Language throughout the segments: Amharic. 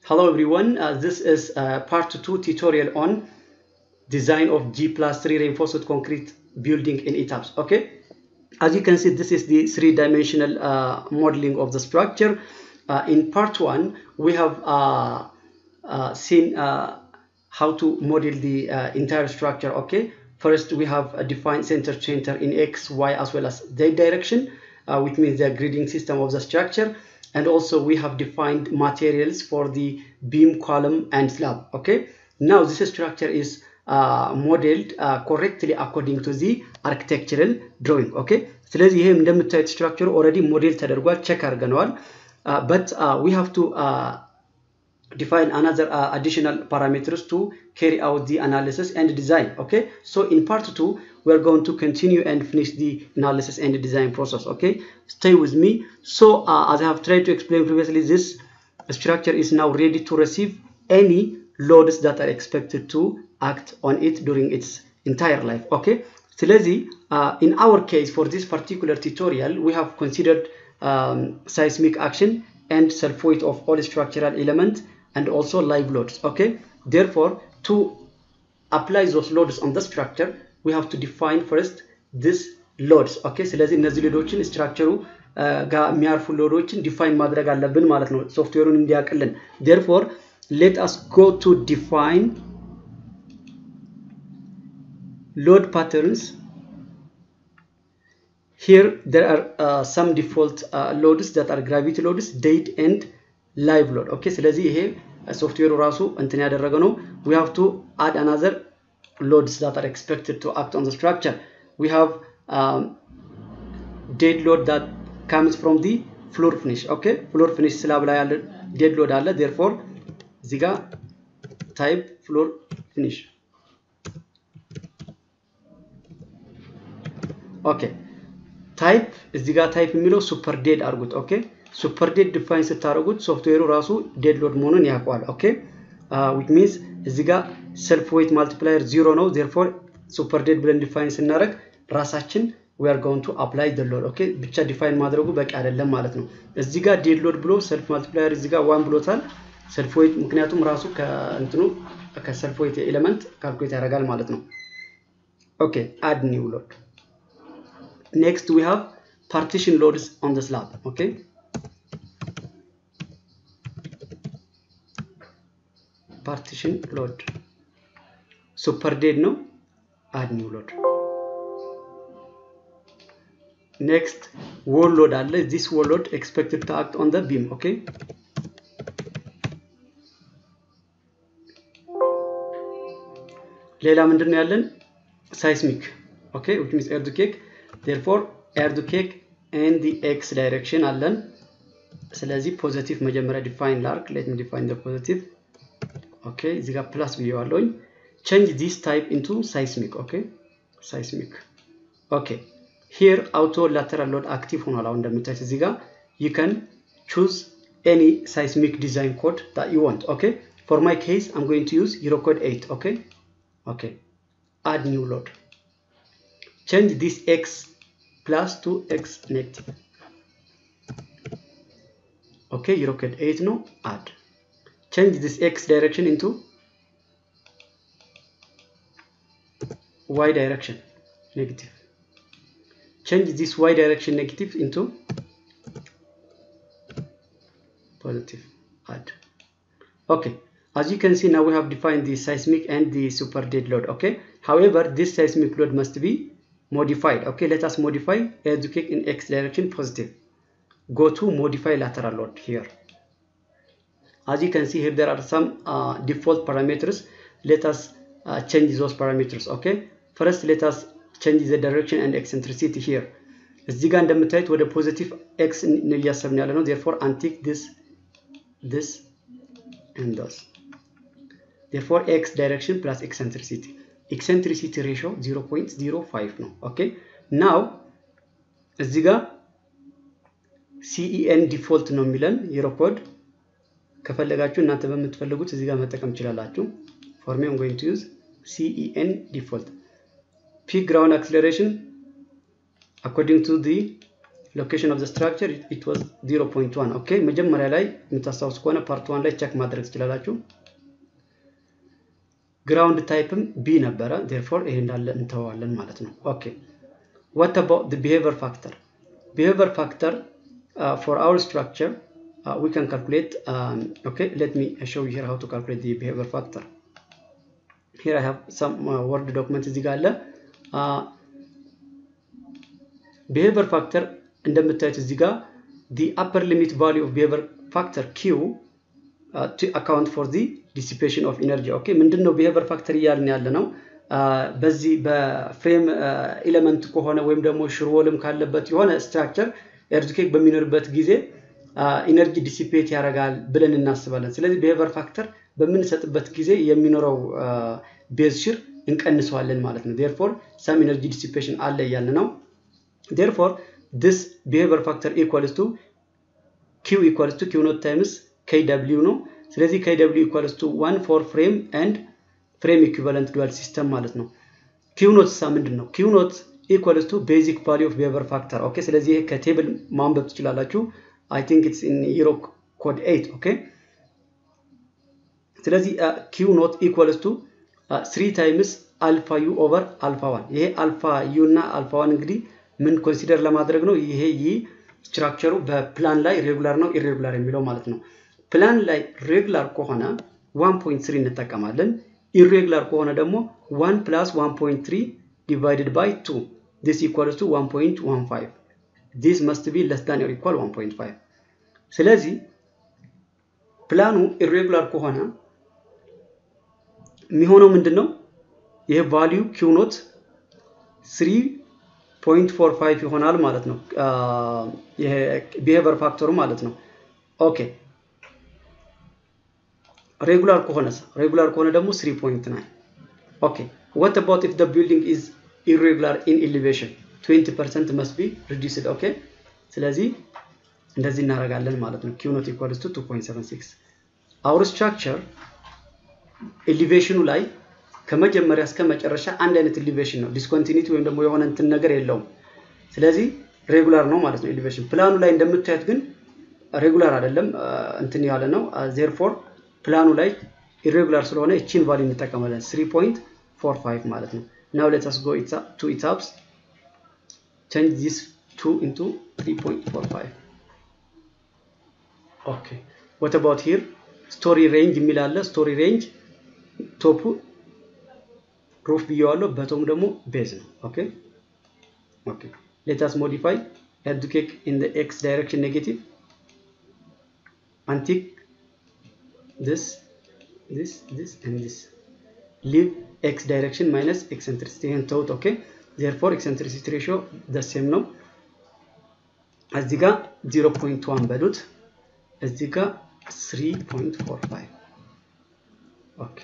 Hello everyone, uh, this is uh, part 2 tutorial on design of G plus 3 reinforced concrete building in etaps. Okay, as you can see this is the three-dimensional uh, modeling of the structure. Uh, in part 1 we have uh, uh, seen uh, how to model the uh, entire structure. Okay, first we have a defined center center in X, Y as well as Z direction, uh, which means the grading system of the structure and also we have defined materials for the beam column and slab okay now this structure is uh, modeled uh, correctly according to the architectural drawing okay ስለዚህ ይሄ እንደምታዩት ስትራክቸሩ ኦልሬዲ ሞዴል ተደርጓል ቼክ አድርገነዋል but uh, we have to uh, define another uh, additional parameters to carry out the analysis and design okay so in part 2 we're going to continue and finish the analysis and design process okay stay with me so uh, as i have tried to explain previously this structure is now ready to receive any loads that are expected to act on it during its entire life okay ስለዚህ uh, in our case for this particular tutorial we have considered um, seismic action and self weight of all structural elements and also live loads okay therefore to apply those loads on the structure we have to define first this loads okay ስለዚህ እነዚህ ሎዶችን ስትራክቸሩ ጋር የሚያርፉ ሎዶችን ዲፋይን ማድረግ አለብን ማለት ነው ሶፍትዌሩን እንዲያቅልን therefore let us go to define load patterns here there are uh, some default uh, loads that are gravity loads date and live load okay ስለዚህ ይሄ ሶፍትዌሩ ራሱ እንትን ያደረገ ነው we have to add another loads that are expected to act on the structure we have um, dead load that comes from the floor finish okay floor finish ስላብ ላይ ያለ dead load አለ therefore እዚህ ጋር type floor finish ኦኬ ታይፕ እዚህ ጋር ታይፕ የሚለው ሱፐር ዴድ አድርጉት ኦኬ ሱፐር ዴድ ዲፋይን ስታደርጉት ሶፍትዌሩ ራሱ ዴድ ሎድ መሆኑን ያውቀዋል ኦኬ ዊች ሚንስ እዚህ ጋር ሰልፍ ዌይት ማልቲፕላየር ዚሮ ነው ዜርፎር ሱፐር ዴድ ብለን ዲፋይን ስናደርግ ራሳችን we are going to apply the load ኦኬ ብቻ ዲፋይን ማድረጉ በቂ አይደለም ማለት ነው እዚህ ጋር ዴድ ሎድ ብሎ ሰልፍ ማልቲፕላየር እዚህ ጋር ዋን ብሎታል ሰልፍ ዌይት ምክንያቱም ራሱ ከእንትኑ ከሰልፍ ዌይት ኤሌመንት ካልኩሌት ያደርጋል ማለት ነው ኦኬ አድ ኒው ሎድ next we have partition loads on the slab okay partition load super dead no add new load next wall load አለ this wall load expected to act on the beam okay ሌላ ምንድን ነው ያለን seismic okay which means earthquake therefore earthquake in the x direction አለን ስለዚህ ፖዚቲቭ መጀመሪያ ዲፋይን ላርክ ሌት ሚ ዲፋይን ፖዚቲቭ ኦኬ እዚህ ጋር ፕላስ ብየዋለሁኝ change this type into seismic okay seismic okay here auto lateral load active ሆኗል አሁን እንደምታዩት እዚህ ጋር you can choose any seismic design code that you want okay for my case i'm going to use eurocode 8 okay okay add new load change this x plus to x negative okay eurocode 8 no add change this x direction into y direction negative change this y direction negative into positive add okay as you can see now we have defined the seismic and the super dead load okay however this seismic load must be modified okay let us modify earthquake in x direction positive go to modify lateral load here as you can see here there are some uh, default parameters let us uh, change those parameters okay first let us change the direction and eccentricity here እዚህ ጋር እንደምታዩት ወደ ፖዚቲቭ ኤክስ እያሰብን ያለ ነው therefore untick this this and this therefore x direction plus eccentricity eccentricity ratio 0.05 ነው ኦኬ ናው እዚህ ጋር ሲኢኤን ዲፎልት ነው የሚለን ዩሮኮድ ከፈለጋችሁ እናንተ በምትፈልጉት እዚህ ጋር መጠቀም ትችላላችሁ ፎር ሚ ጎይንግ ቱ ዩዝ ሲኢኤን ዲፎልት ፒክ ግራውንድ አክስለሬሽን አኮርዲንግ ቱ ዲ ሎኬሽን ኦፍ ዘ ስትራክቸር ኢት ዋዝ 0.1 ኦኬ መጀመሪያ ላይ የምታስታውስ ከሆነ ፓርት ዋን ላይ ቸክ ማድረግ ትችላላችሁ ግራውንድ ታይፕም ቢ ነበረ ዴርፎር ይሄ እንዳለ እንተዋለን ማለት ነው ኦኬ what about the behavior factor behavior factor uh, for our structure uh, we can calculate um, okay let me show you here how to calculate the behavior factor here i have some uh, word document እዚህ ጋር አለ behavior factor እንደምታዩት እዚህ ጋር the upper limit value of behavior factor q uh, to account for the dissipation of energy ኦኬ ምንድነው behavior factor እያልን ያለ ነው በዚህ በፍሬም ኤሌመንት ከሆነ ወይም ደግሞ ሽርወልም ካለበት የሆነ ስትራክቸር ኤርዝኬክ በሚኖርበት ጊዜ ኢነርጂ ዲሲፔት ያደርጋል ብለን እናስባለን ስለዚህ behavior ፋክተር በምንሰጥበት ጊዜ የሚኖረው ቤዝ ሽር እንቀንሰዋለን ማለት ነው ዴርፎር ሰም ኢነርጂ ዲሲፔሽን አለ እያልን ነው ዴርፎር this behavior factor equals to q equals to q not times kw ነው ስለዚህ kw equals to 1 for frame and ፍሬም ኢኩቫለንት ዱዋል ሲስተም ማለት ነው ኪው ኖት ሳ ምንድን ነው ኪው ኖት ኢኳልስ ቱ ቤዚክ ቫሊዩ ኦፍ ቢሄቨር ፋክተር ኦኬ ስለዚህ ይሄ ከቴብል ማንበብ ትችላላችሁ አይ ቲንክ ኢትስ ኢን ዩሮ ኮድ 8 ኦኬ ስለዚህ ኪው ኖት ኢኳልስ ቱ 3 ታይምስ አልፋ ዩ ኦቨር አልፋ ዋን ይሄ አልፋ ዩ እና አልፋ ዋን እንግዲህ ምን ኮንሲደር ለማድረግ ነው ይሄ ይህ ስትራክቸሩ በፕላን ላይ ሬጉላር ነው ኢሬጉላር የሚለው ማለት ነው ፕላን ላይ ሬጉላር ከሆነ 1.3 እንጠቀማለን ኢሬጉላር ከሆነ ደግሞ 1 ፕላስ 1.3 ዲቫይድድ ባይ 2 this equals to 1.15 this must be less than or equal 1.5 ስለዚህ ፕላኑ ኢሬጉላር ከሆነ የሚሆነው ምንድን ነው ይህ ቫሊዩ ኪው ኖት 3.45 ይሆናል ማለት ነው ቢሄቨር ፋክተሩ ማለት ነው ኦኬ ሬጉላር ከሆነስ ሬጉላር ከሆነ ደግሞ 3.9 ኦኬ what about if the building is irregular in elevation 20% must be reduced ኦኬ ስለዚህ እንደዚህ እናደርጋለን ማለት ነው q not equals to 2.76 our structure ኤሊቬሽኑ ላይ ከመጀመሪያ እስከ መጨረሻ አንድ አይነት ኤሊቬሽን ነው ዲስኮንቲኒቲ ወይም ደግሞ የሆነ እንትን ነገር የለውም ስለዚህ ሬጉላር ነው ማለት ነው ኤሊቬሽን ፕላኑ ላይ እንደምታዩት ግን ሬጉላር አይደለም እንትን ያለ ነው ዜርፎር ፕላኑ ላይ ኢሬጉላር ስለሆነ እቺን ቫሊ እንጠቀማለን 3.45 ማለት ነው ናው ሌት አስ ጎ ቱ ኢታፕስ change this 2 into 3.45 ኦኬ what about here ስቶሪ ሬንጅ የሚል አለ ስቶሪ ሬንጅ ቶፑ ሩፍ ብየዋለሁ በቶም ደግሞ ቤዝ ነው ኦኬ ኦኬ ሌት አስ ሞዲፋይ head to kick in the x direction negative and tick this this this and this leave x direction minus eccentricity and taught okay therefore eccentricity ratio the same ነው እዚህ ጋር 0.1 በሉት እዚህ ጋር 3.45 ኦኬ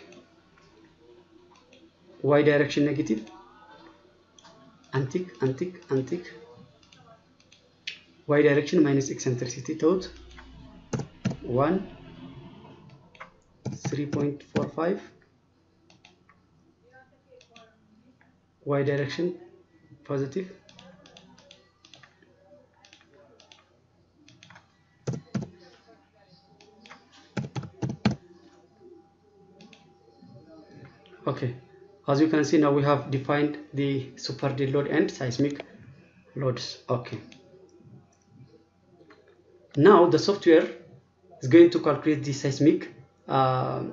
y direction negative antic antic antic y direction minus eccentricity taught 1 3.45 y direction positive okay as you can see now we have defined the super dead load and seismic loads okay now the software is going to calculate the seismic uh,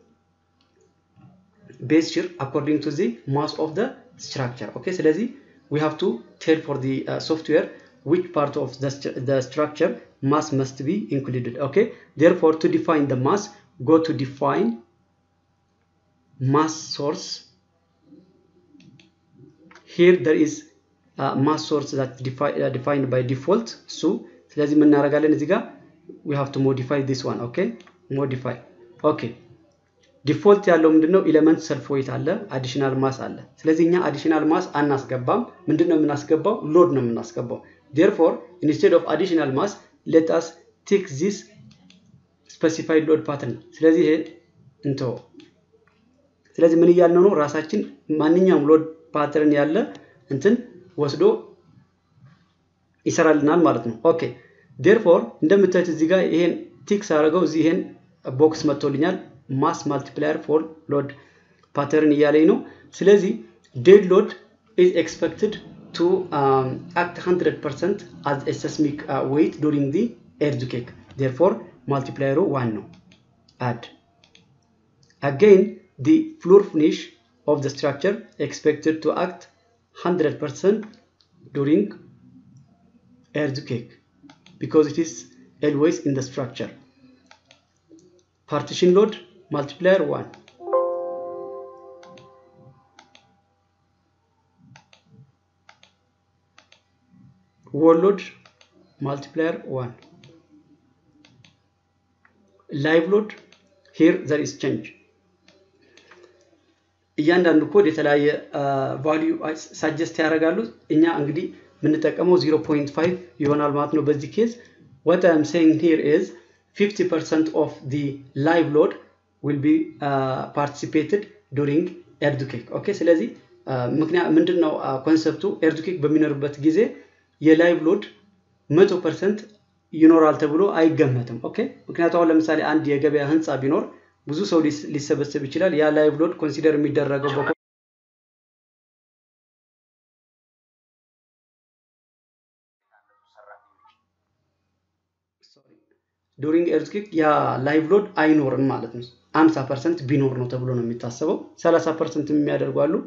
base shear according to the mass of the structure okay ስለዚህ we have to tell for the uh, software which part of the, st the structure mass must be included okay therefore to define the mass go to define mass source here there is uh, mass source that defi uh, defined by default so ስለዚህ ምን እናደርጋለን እዚህ ጋር we have to modify this one okay modify okay ዲፎልት ያለው ምንድነው ኤሌመንት ሰልፍ ዌይት አለ አዲሽናል ማስ አለ ስለዚህ እኛ አዲሽናል ማስ አናስገባም ምንድነው የምናስገባው ሎድ ነው የምናስገባው therefore instead of additional mass let us take this specified load pattern ስለዚህ ይሄ እንተው ስለዚህ ምን እያልነው ነው ራሳችን ማንኛውም ሎድ ፓተርን ያለ እንትን ወስዶ ይሰራልናል ማለት ነው። ኦኬ ዴርፎር እንደምታዩት እዚህ ጋር ይሄን ቲክስ አድርገው እዚህ ይሄን ቦክስ መጥቶልኛል። ማስ ማልቲፕላየር ፎር ሎድ ፓተርን እያለኝ ነው። ስለዚህ ዴድ ሎድ ኢዝ ኤክስፔክትድ ቱ አክት 100% አዝ ኤ ሰስሚክ ዌይት ዱሪንግ ዲ ኤርዝኬክ ዴርፎር ማልቲፕላየሩ ዋን ነው። አድ አገይን ዲ ፍሎር ፊኒሽ ኦፍ ዘ ስትራክቸር ኤክስፔክትድ ቱ አክት 100% during earthquake because it is always in the structure. Partition load multiplier 1. Wall load multiplier 1. Live load here there is change. እያንዳንዱ ኮድ የተለያየ ቫሊዩ ሳጀስት ያደርጋሉ። እኛ እንግዲህ የምንጠቀመው 0.5 ይሆናል ማለት ነው በዚህ ኬዝ what I'm saying here is 50% of the live load will be uh, participated during earthquake ኦኬ ስለዚህ ምክንያት ምንድን ነው ኮንሰፕቱ ኤርትኩክ በሚኖርበት ጊዜ የላይቭ ሎድ መቶ ፐርሰንት ይኖራል ተብሎ አይገመትም ኦኬ ምክንያቱ አሁን ለምሳሌ አንድ የገበያ ህንፃ ቢኖር ብዙ ሰው ሊሰበሰብ ይችላል ያ ላይቭ ሎድ ኮንሲደር የሚደረገው ዱሪንግ ኤርትኩክ ያ ላይቭ ሎድ አይኖርም ማለት ነው 50 ፐርሰንት ቢኖር ነው ተብሎ ነው የሚታሰበው 30 ፐርሰንት የሚያደርጉ አሉ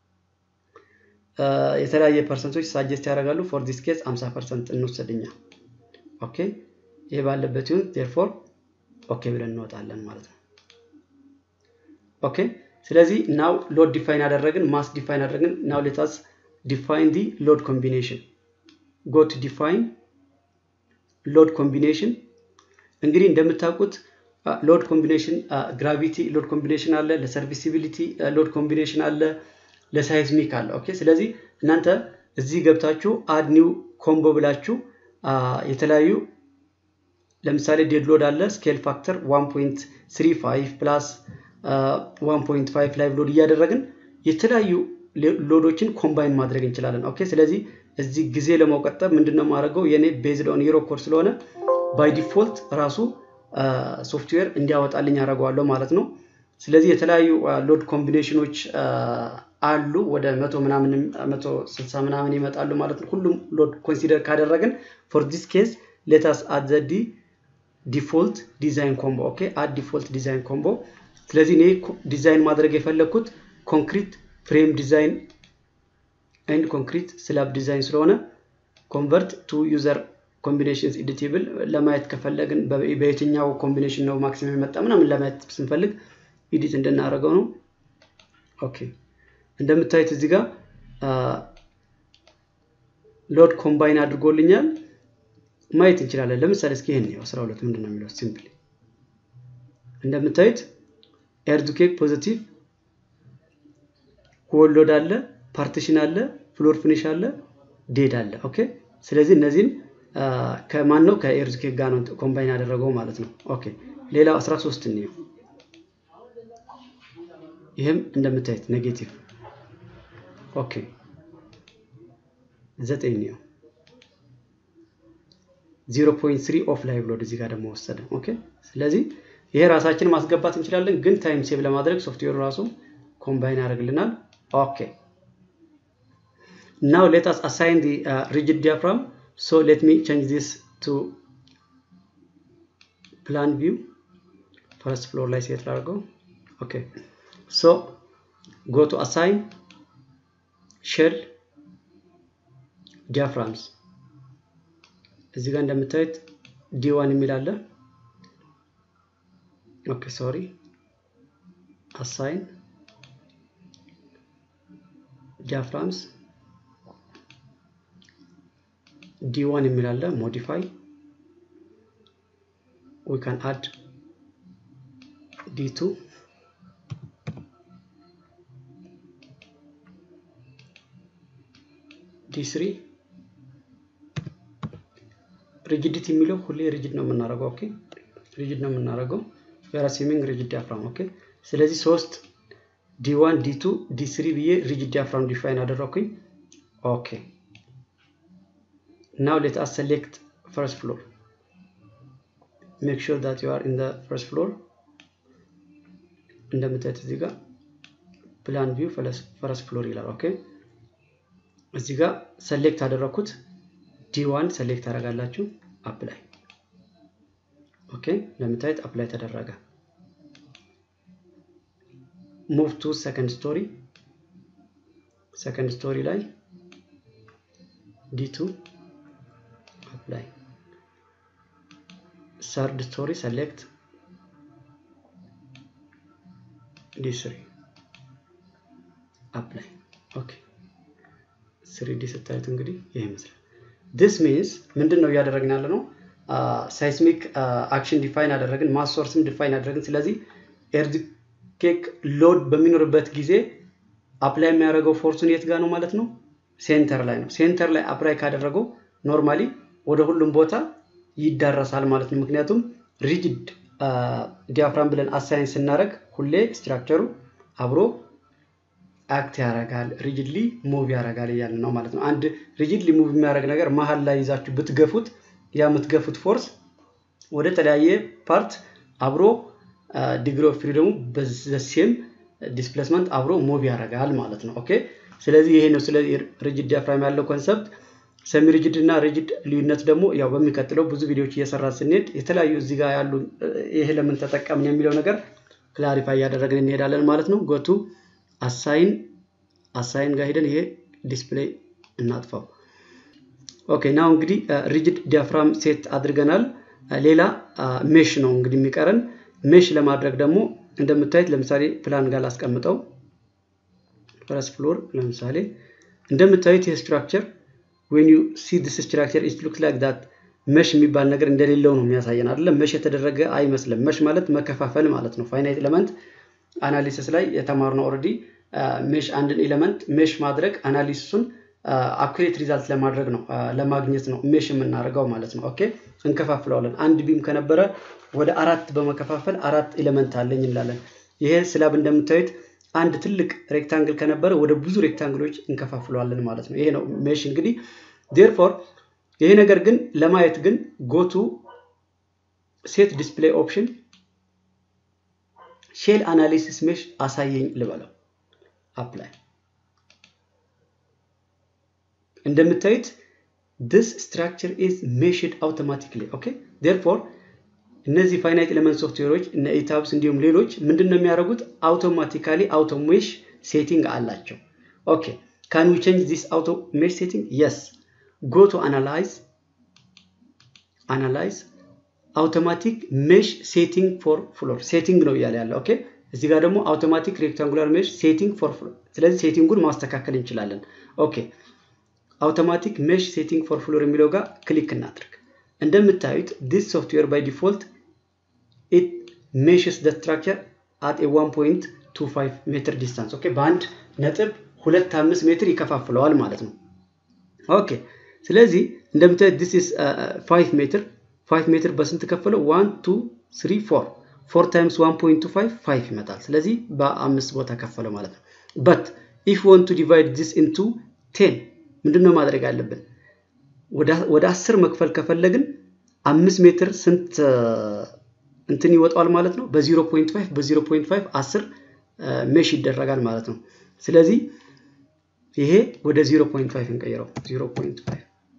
የተለያየ ፐርሰንቶች ሳጀስት ያደርጋሉ ፎር ዲስ ኬዝ 50 ፐርሰንት እንወሰድኛ ኦኬ ይህ ባለበት ይሁን ቴርፎር ኦኬ ብለን እንወጣለን ማለት ነው ኦኬ ስለዚህ ናው ሎድ ዲፋይን አደረግን ማስ ዲፋይን አደረግን ናው ሌታስ ዲፋይን ዲ ሎድ ኮምቢኔሽን ጎ ቱ ዲፋይን ሎድ ኮምቢኔሽን እንግዲህ እንደምታውቁት ሎድ ኮምቢኔሽን ግራቪቲ ሎድ ኮምቢኔሽን አለ ለሰርቪሲቢሊቲ ሎድ ኮምቢኔሽን አለ ለሳይዝሚክ አለ ኦኬ ስለዚህ እናንተ እዚህ ገብታችሁ አድ ኒው ኮምቦ ብላችሁ የተለያዩ ለምሳሌ ዴድ ሎድ አለ ስኬል ፋክተር 1.35 ፕላስ 1.5 ላይቭ ሎድ እያደረግን የተለያዩ ሎዶችን ኮምባይን ማድረግ እንችላለን ኦኬ ስለዚህ እዚህ ጊዜ ለመቆጠብ ምንድነው ማድረገው የኔ ቤዝድ ኦን ዩሮ ኮድ ስለሆነ ባይ ዲፎልት ራሱ ሶፍትዌር እንዲያወጣልኝ ያደርገዋለሁ ማለት ነው ስለዚህ የተለያዩ ሎድ ኮምቢኔሽኖች አሉ ወደ መቶ ምናምን መቶ ስልሳ ምናምን ይመጣሉ ማለት ነው ሁሉም ሎድ ኮንሲደር ካደረግን ፎር ዲስ ኬዝ ሌታስ አት ዘ ዲ ዲፎልት ዲዛይን ኮምቦ ኦኬ አድ ዲፎልት ዲዛይን ኮምቦ ስለዚህ እኔ ዲዛይን ማድረግ የፈለግኩት ኮንክሪት ፍሬም ዲዛይን ኤንድ ኮንክሪት ስላብ ዲዛይን ስለሆነ ኮንቨርት ቱ ዩዘር ኮምቢኔሽንስ ኤዲቴብል ለማየት ከፈለግን በየትኛው ኮምቢኔሽን ነው ማክሲመም የመጣ ምናምን ለማየት ስንፈልግ ኢዲት እንድናደርገው ነው ኦኬ እንደምታዩት እዚህ ጋር ሎድ ኮምባይን አድርጎልኛል ማየት እንችላለን ለምሳሌ እስኪ ይህን ነው 12 ምንድን ነው የሚለው ሲምፕሊ እንደምታዩት ኤርዱኬክ ፖዚቲቭ ሆል ሎድ አለ ፓርቲሽን አለ ፍሎር ፊኒሽ አለ ዴድ አለ ኦኬ ስለዚህ እነዚህን ከማን ነው ከኤርዝኬክ ጋር ነው ኮምባይን ያደረገው ማለት ነው ኦኬ ሌላው 13 እንየው ይህም እንደምታዩት ኔጌቲቭ ኦኬ ዘጠኝ እንየው 0.3 ኦፍ ላይቭ ሎድ እዚህ ጋር ደግሞ ወሰደ ኦኬ ስለዚህ ይሄ ራሳችን ማስገባት እንችላለን ግን ታይም ሴቭ ለማድረግ ሶፍትዌሩ ራሱ ኮምባይን ያደርግልናል ኦኬ now let us assign the uh, rigid diaphragm so let me change this to plan view first floor ላይ ሴት ላድርገው ኦኬ so go to assign shell diaphragms እዚህ ጋር እንደምታዩት ዲ1 የሚል አለ ኦኬ ሶሪ አሳይን diaphragms d1 የሚል አለ ሞዲፋይ we can add d2 d3 ሪጅዲቲ የሚለው ሁሌ ሪጅድ ነው የምናደርገው ኦኬ ሪጅድ ነው የምናደርገው የራሲሚንግ ሪጅድ ዲያፍራም ኦኬ ስለዚህ ሶስት ዲ1 ዲ2 ዲ3 ብዬ ሪጅድ ዲያፍራም ዲፋይን አደረኩኝ ኦኬ now let us select first floor make sure that you are in the first floor እንደምታዩት እዚህ ጋር ፕላን ቪው ፈረስ ፍሎር ይላል ኦኬ እዚህ ጋር ሰሌክት አደረኩት ዲ1 ሰሌክት አደርጋላችሁ አፕላይ ኦኬ እንደምታዩት አፕላይ ተደረገ ሙቭ ቱ ሰከንድ ስቶሪ ሰከንድ ስቶሪ ላይ ዲ2 አፕላይ ሰርድ ስቶሪ ሰሌክት ዲ3 አፕላይ ኦኬ ስሪዲ ስታዩት እንግዲህ ይህ ይመስላል ዲስ ሚንስ ምንድን ነው እያደረግን ያለ ነው ሳይስሚክ አክሽን ዲፋይን አደረግን ማሶርስም ዲፋይን አደረግን ስለዚህ ኤርዝኬክ ሎድ በሚኖርበት ጊዜ አፕላይ የሚያደርገው ፎርሱን የት ጋር ነው ማለት ነው ሴንተር ላይ ነው ሴንተር ላይ አፕላይ ካደረገው ኖርማሊ ወደ ሁሉም ቦታ ይዳረሳል ማለት ነው ምክንያቱም ሪጅድ ዲያፍራም ብለን አሳይን ስናደረግ ሁሌ ስትራክቸሩ አብሮ አክት ያደርጋል ሪጅድሊ ሙቭ ያደርጋል እያለ ነው ማለት ነው አንድ ሪጅድሊ ሙቭ የሚያደርግ ነገር መሀል ላይ ይዛችሁ ብትገፉት ያ የምትገፉት ፎርስ ወደ ተለያየ ፓርት አብሮ ዲግሪ ኦፍ ፍሪደሙ በሴም ዲስፕሌስመንት አብሮ ሙቭ ያደርጋል ማለት ነው ኦኬ ስለዚህ ይሄ ነው ስለዚህ ሪጅድ ዲያፍራም ያለው ኮንሰፕት ሰሚ ሪጅድ እና ሪጅድ ልዩነት ደግሞ ያው በሚቀጥለው ብዙ ቪዲዮዎች እየሰራ ስንሄድ የተለያዩ እዚህ ጋር ያሉ ይሄ ለምን ተጠቀምን የሚለው ነገር ክላሪፋይ እያደረግን እንሄዳለን ማለት ነው ጎቱ አሳይን አሳይን ጋር ሄደን ይሄ ዲስፕሌይ እናጥፋው ኦኬ ናው እንግዲህ ሪጅድ ዲያፍራም ሴት አድርገናል ሌላ ሜሽ ነው እንግዲህ የሚቀረን ሜሽ ለማድረግ ደግሞ እንደምታዩት ለምሳሌ ፕላን ጋር ላስቀምጠው ፈረስ ፍሎር ለምሳሌ እንደምታዩት ይህ ስትራክቸር ዌን ዩ ሲ ዲስ ስትራክቸር ኢት ሉክ ላይክ ዳት መሽ የሚባል ነገር እንደሌለው ነው የሚያሳየን አይደለም መሽ የተደረገ አይመስልም መሽ ማለት መከፋፈል ማለት ነው ፋይናይት ኤለመንት አናሊሲስ ላይ የተማርነው ኦልሬዲ ሜሽ አንድን ኤለመንት ሜሽ ማድረግ አናሊሲሱን አኩሬት ሪዛልት ለማድረግ ነው ለማግኘት ነው ሜሽ የምናደርገው ማለት ነው ኦኬ እንከፋፍለዋለን አንድ ቢም ከነበረ ወደ አራት በመከፋፈል አራት ኤለመንት አለኝ እንላለን ይሄ ስላብ እንደምታዩት አንድ ትልቅ ሬክታንግል ከነበረ ወደ ብዙ ሬክታንግሎች እንከፋፍለዋለን ማለት ነው ይሄ ነው ሜሽ እንግዲህ ዴርፎር ይሄ ነገር ግን ለማየት ግን ጎቱ ሴት ዲስፕሌይ ኦፕሽን ሼል አናሊሲስ ሜሽ አሳየኝ ልበለው አፕላይ እንደምታዩት this structure is meshed automatically okay therefore እነዚህ ፋይናይት ኤሌመንት ሶፍትዌሮች እነ ኢታብስ እንዲሁም ሌሎች ምንድን ነው የሚያደርጉት አውቶማቲካሊ አውቶሜሽ ሴቲንግ አላቸው ኦኬ ካን ዊ ቼንጅ ዚስ አውቶሜሽ ሴቲንግ የስ ጎ ቱ አናላይዝ አናላይዝ አውቶማቲክ ሜሽ ሴቲንግ ፎር ፍሎር ሴቲንግ ነው እያለ ያለ ኦኬ እዚህ ጋር ደግሞ አውቶማቲክ ሬክታንጉላር ሜሽ ሴቲንግ ፎር ፍሎር ስለዚህ ሴቲንጉን ማስተካከል እንችላለን ኦኬ አውቶማቲክ ሜሽ ሴቲንግ ፎር ፍሎር የሚለው ጋር ክሊክ እናድርግ እንደምታዩት ዲስ ሶፍትዌር ባይ ዲፎልት ኢት ሜሽስ ደ ስትራክቸር አት ኤ 1.25 ሜትር ዲስታንስ ኦኬ በአንድ ነጥብ ሁለት አምስት ሜትር ይከፋፍለዋል ማለት ነው ኦኬ ስለዚህ እንደምታዩት ዲስ ኢስ 5 ሜትር 5 ሜትር በስንት ከፈለው 1 2 3 4 4 ታይምስ 1.25 5 ይመጣል ስለዚህ በአምስት ቦታ ከፈለው ማለት ነው በት ኢፍ ዋንት ቱ ዲቫይድ ዲስ ኢንቱ 10 ምንድነው ማድረግ አለብን ወደ 10 መክፈል ከፈለግን አምስት ሜትር ስንት እንትን ይወጣዋል ማለት ነው በ0.5 በ0.5 10 ሜሽ ይደረጋል ማለት ነው ስለዚህ ይሄ ወደ 0.5 እንቀይረው 0.5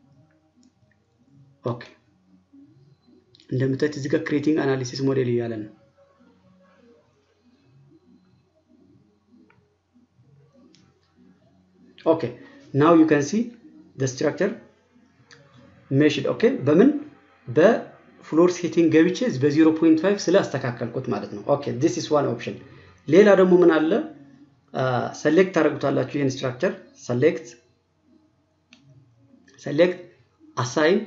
ኦኬ እንደምታዩት እዚህ ጋር ክሬቲንግ አናሊሲስ ሞዴል እያለ ነው ኦኬ ናው ዩ ካን ሲ the structure ሜሽድ ኦኬ በምን በፍሎር ሴቲንግ ገብቼ በ0.5 ስላስተካከልኩት ማለት ነው ኦኬ ዲስ ኢስ ዋን ኦፕሽን ሌላ ደግሞ ምን አለ ሰሌክት ታደርጉታላችሁ ይህን ስትራክቸር ሰሌክት ሰሌክት አሳይን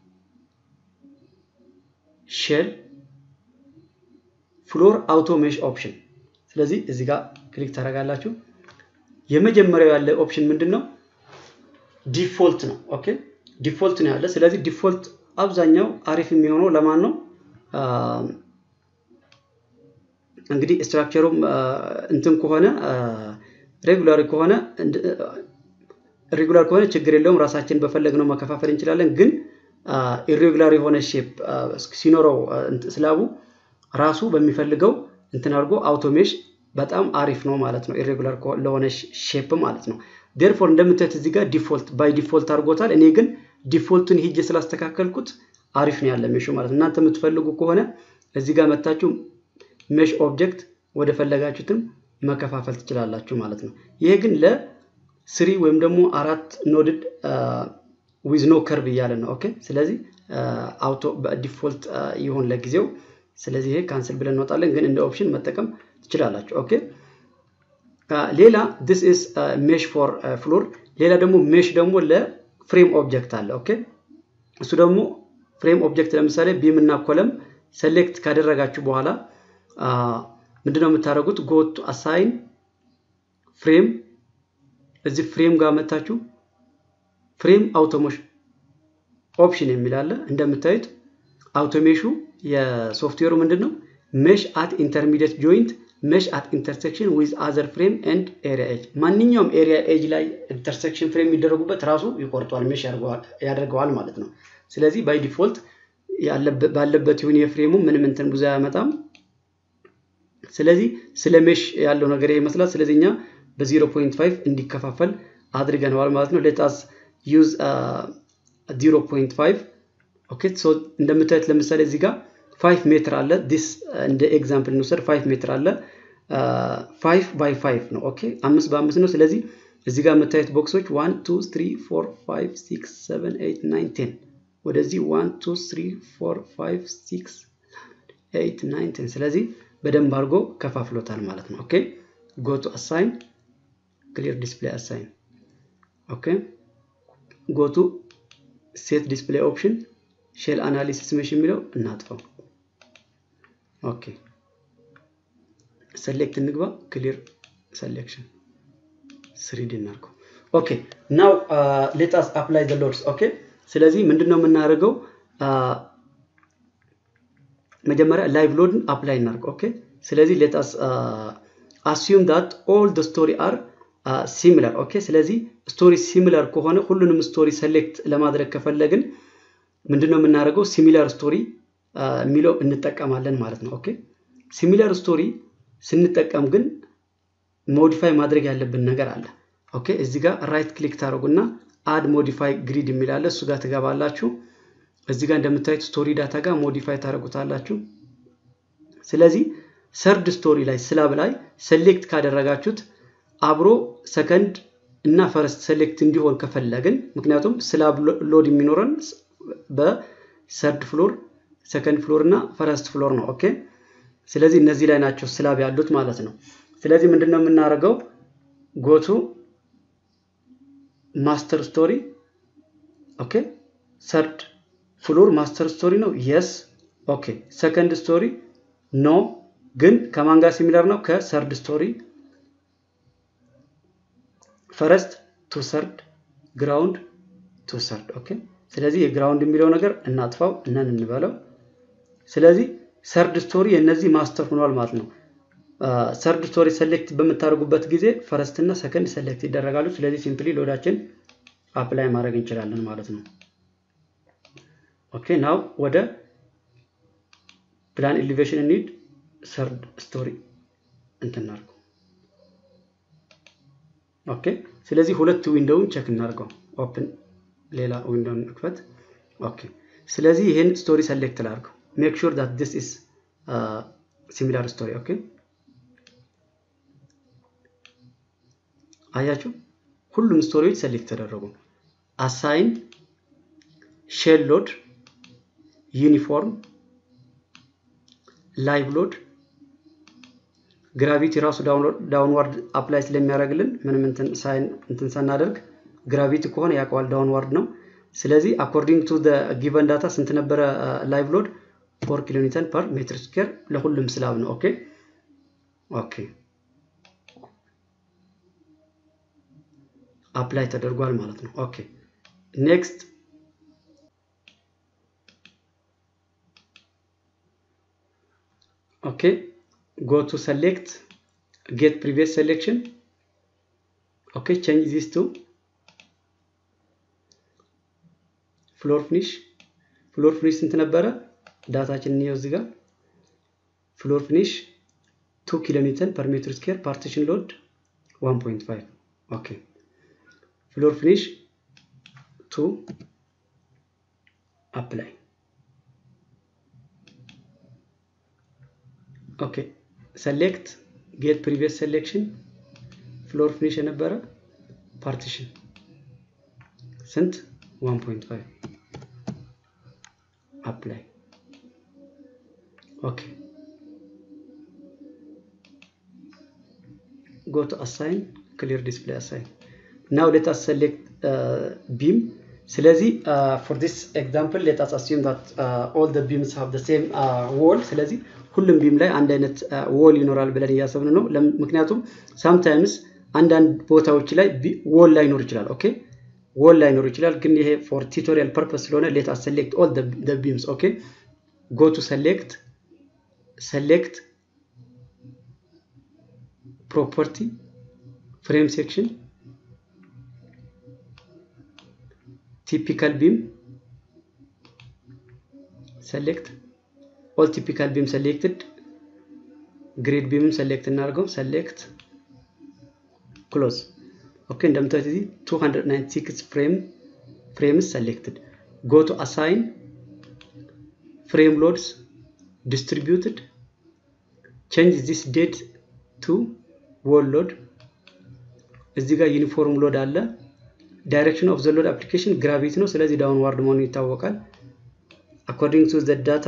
ሼል ፍሎር አውቶ ሜሽ ኦፕሽን ስለዚህ እዚህ ጋር ክሊክ ታደርጋላችሁ የመጀመሪያው ያለ ኦፕሽን ምንድን ነው ዲፎልት ነው ኦኬ ዲፎልት ነው ያለ ስለዚህ ዲፎልት አብዛኛው አሪፍ የሚሆነው ለማን ነው እንግዲህ ስትራክቸሩም እንትን ከሆነ ሬጉላሪ ከሆነ ኢሬጉላር ከሆነ ችግር የለውም ራሳችን በፈለግነው መከፋፈል እንችላለን። ግን ኢሬጉላር የሆነ ሼፕ ሲኖረው ስላቡ ራሱ በሚፈልገው እንትን አድርጎ አውቶሜሽ በጣም አሪፍ ነው ማለት ነው። ኢሬጉላር ለሆነ ሼፕ ማለት ነው። ዴርፎር እንደምታዩት እዚህ ጋር ዲፎልት ባይ ዲፎልት አድርጎታል። እኔ ግን ዲፎልቱን ሂጄ ስላስተካከልኩት አሪፍ ነው ያለ ሜሹ ማለት ነው። እናንተ የምትፈልጉ ከሆነ እዚህ ጋር መታችሁ ሜሽ ኦብጀክት ወደ ፈለጋችሁትም መከፋፈል ትችላላችሁ ማለት ነው። ይሄ ግን ለስሪ ወይም ደግሞ አራት ኖድድ ዊዝ ኖ ከርቭ እያለ ነው። ኦኬ ስለዚህ አውቶ በዲፎልት ይሁን ለጊዜው። ስለዚህ ይሄ ካንስል ብለን እንወጣለን፣ ግን እንደ ኦፕሽን መጠቀም ትችላላችሁ። ኦኬ ሌላ ዲስ ኢዝ ሜሽ ፎር ፍሎር። ሌላ ደግሞ ሜሽ ደግሞ ለፍሬም ኦብጀክት አለ። ኦኬ እሱ ደግሞ ፍሬም ኦብጀክት ለምሳሌ ቢም እና ኮለም ሴሌክት ካደረጋችሁ በኋላ ምንድነው የምታደርጉት? ጎቱ አሳይን ፍሬም እዚህ ፍሬም ጋር መታችሁ ፍሬም አውቶሜሽን ኦፕሽን የሚል አለ። እንደምታዩት አውቶሜሹ የሶፍትዌሩ ምንድን ነው ሜሽ አት ኢንተርሚዲየት ጆይንት ሜሽ አት ኢንተርሴክሽን ዊዝ አዘር ፍሬም ኤንድ ኤሪያ ኤጅ። ማንኛውም ኤሪያ ኤጅ ላይ ኢንተርሴክሽን ፍሬም የሚደረጉበት ራሱ ይቆርጠዋል፣ ሜሽ ያደርገዋል ማለት ነው። ስለዚህ ባይ ዲፎልት ባለበት ይሁን የፍሬሙ ምንም እንትን ብዙ አያመጣም። ስለዚህ ስለ ሜሽ ያለው ነገር ይመስላል። ስለዚህ እኛ በ0.5 እንዲከፋፈል አድርገነዋል ማለት ነው። ሌታስ ዩዝ 0.5 ኦኬ። ሶ እንደምታዩት ለምሳሌ እዚህ ጋር 5 ሜትር አለ። ዲስ እንደ ኤግዛምፕል እንውሰድ። 5 ሜትር አለ 5 ባይ 5 ነው። ኦኬ አምስት በአምስት ነው። ስለዚህ እዚህ ጋር የምታዩት ቦክሶች 1 2 3 4 5 6 7 8 9 10 ወደዚህ 1 2 3 4 5 6 8 9 10 ስለዚህ በደንብ አድርጎ ከፋፍሎታል ማለት ነው። ኦኬ ጎ ቱ አሳይን ክሊር ዲስፕሌይ አሳይን ኦኬ ጎ ቱ ሴት ዲስፕሌይ ኦፕሽን ሼል አናሊሲስ ሜሽ የሚለው እናጥፈው። ኦኬ ሰሌክት እንግባ። ክሊር ሰሌክሽን ስሪዲ እናድርገው። ኦኬ ናው ሌታስ አፕላይ ዘ ሎድስ። ኦኬ ስለዚህ ምንድን ነው የምናደርገው? መጀመሪያ ላይቭ ሎድን አፕላይ እናድርገው። ኦኬ ስለዚህ ሌታስ አስዩም ዳት ኦል ደ ስቶሪ አር ሲሚላር። ኦኬ ስለዚህ ስቶሪ ሲሚላር ከሆነ ሁሉንም ስቶሪ ሰሌክት ለማድረግ ከፈለግን ምንድነው የምናደርገው? ሲሚላር ስቶሪ የሚለው እንጠቀማለን ማለት ነው። ኦኬ ሲሚላር ስቶሪ ስንጠቀም ግን ሞዲፋይ ማድረግ ያለብን ነገር አለ። ኦኬ እዚህ ጋር ራይት ክሊክ ታደርጉና አድ ሞዲፋይ ግሪድ የሚላለ እሱ ጋር ትገባላችሁ። እዚህ ጋር እንደምታዩት ስቶሪ ዳታ ጋር ሞዲፋይ ታደርጉታላችሁ። ስለዚህ ሰርድ ስቶሪ ላይ ስላብ ላይ ሴሌክት ካደረጋችሁት አብሮ ሰከንድ እና ፈረስት ሴሌክት እንዲሆን ከፈለግን ምክንያቱም ስላብ ሎድ የሚኖረን በሰርድ ፍሎር፣ ሰከንድ ፍሎር እና ፈረስት ፍሎር ነው። ኦኬ ስለዚህ እነዚህ ላይ ናቸው ስላብ ያሉት ማለት ነው። ስለዚህ ምንድን ነው የምናደርገው? ጎቱ ማስተር ስቶሪ ኦኬ ሰርድ ፍሎር ማስተር ስቶሪ ነው። የስ ኦኬ ሰከንድ ስቶሪ ኖ፣ ግን ከማን ጋር ሲሚላር ነው? ከሰርድ ስቶሪ ፈረስት ቱ ሰርድ ግራውንድ ቱ ሰርድ ኦኬ። ስለዚህ የግራውንድ የሚለው ነገር እናጥፋው እናን እንበለው። ስለዚህ ሰርድ ስቶሪ የእነዚህ ማስተር ሆኗል ማለት ነው። ሰርድ ስቶሪ ሰሌክት በምታደርጉበት ጊዜ ፈረስት እና ሰከንድ ሰሌክት ይደረጋሉ። ስለዚህ ሲምፕሊ ሎዳችን አፕላይ ማድረግ እንችላለን ማለት ነው። ኦኬ ናው ወደ ፕላን ኤሊቬሽን ኒድ ሰርድ ስቶሪ እንትናርገው። ኦኬ ስለዚህ ሁለት ዊንዶውን ቸክ እናድርገው። ኦፕን ሌላ ዊንዶውን እንክፈት። ኦኬ ስለዚህ ይህን ስቶሪ ሰሌክት ላድርገው። ሜክ ሹር ዳት ዲስ ኢዝ ሲሚላር ስቶሪ ኦኬ። አያችሁ ሁሉም ስቶሪዎች ሰሌክት ተደረጉ። አሳይን ሼል ሎድ ዩኒፎርም ላይቭ ሎድ ግራቪቲ ራሱ ዳውንዋርድ አፕላይ ስለሚያደርግልን ምንም እንትን ሳናደርግ ግራቪቲ ከሆነ ያውቀዋል ዳውንዋርድ ነው። ስለዚህ አኮርዲንግ ቱ ጊቨን ዳታ ስንት ነበረ ላይቭ ሎድ ፎር ኪሎ ኒውተን ፐር ሜትር ስኩዌር ለሁሉም ስላብ ነው። ኦኬ ኦኬ አፕላይ ተደርጓል ማለት ነው። ኦኬ ኔክስት ኦኬ go to select get previous selection okay change this to ፍሎር ፊኒሽ ፍሎር ፊኒሽ ስንት ነበረ? ዳታችን እንየው እዚህ ጋር ፍሎር ፊኒሽ 2 ኪሎ ኒውተን ፐር ሜትር ስኩዌር ፓርቲሽን ሎድ 1.5 ኦኬ ፍሎር ፊኒሽ 2 አፕላይ ኦኬ ሰሌክት ጌት ፕሪቪየስ ሴሌክሽን ፍሎር ፊኒሽ የነበረ ፓርቲሽን ስንት 1.5 አፕላይ ኦኬ go to assign clear display assign now let us select uh, beam ስለዚህ for this example let us assume that uh, all the beams have the same uh, wall ስለዚህ ሁሉም ቢም ላይ አንድ አይነት ዎል ይኖራል ብለን እያሰብን ነው ምክንያቱም ሳምታይምስ አንዳንድ ቦታዎች ላይ ዎል ላይኖር ይችላል ኦኬ ዎል ላይኖር ይችላል ግን ይሄ ፎር ቱቶሪያል ፐርፐስ ስለሆነ ሌት አስ ሴሌክት ኦል the beams ኦኬ go to select select property frame section typical beam select all typical beam selected grid beam select እናድርገው select close ኦኬ እንደምታዩት እዚህ 296 frame frames selected go to assign frame loads distributed change this date to wall load እዚህ ጋር ዩኒፎርም ሎድ አለ ዳይሬክሽን ኦፍ ዘ ሎድ አፕሊኬሽን ግራቪቲ ነው ስለዚህ ዳውንዋርድ መሆኑ ይታወቃል አኮርዲንግ ቱ ዘ ዳታ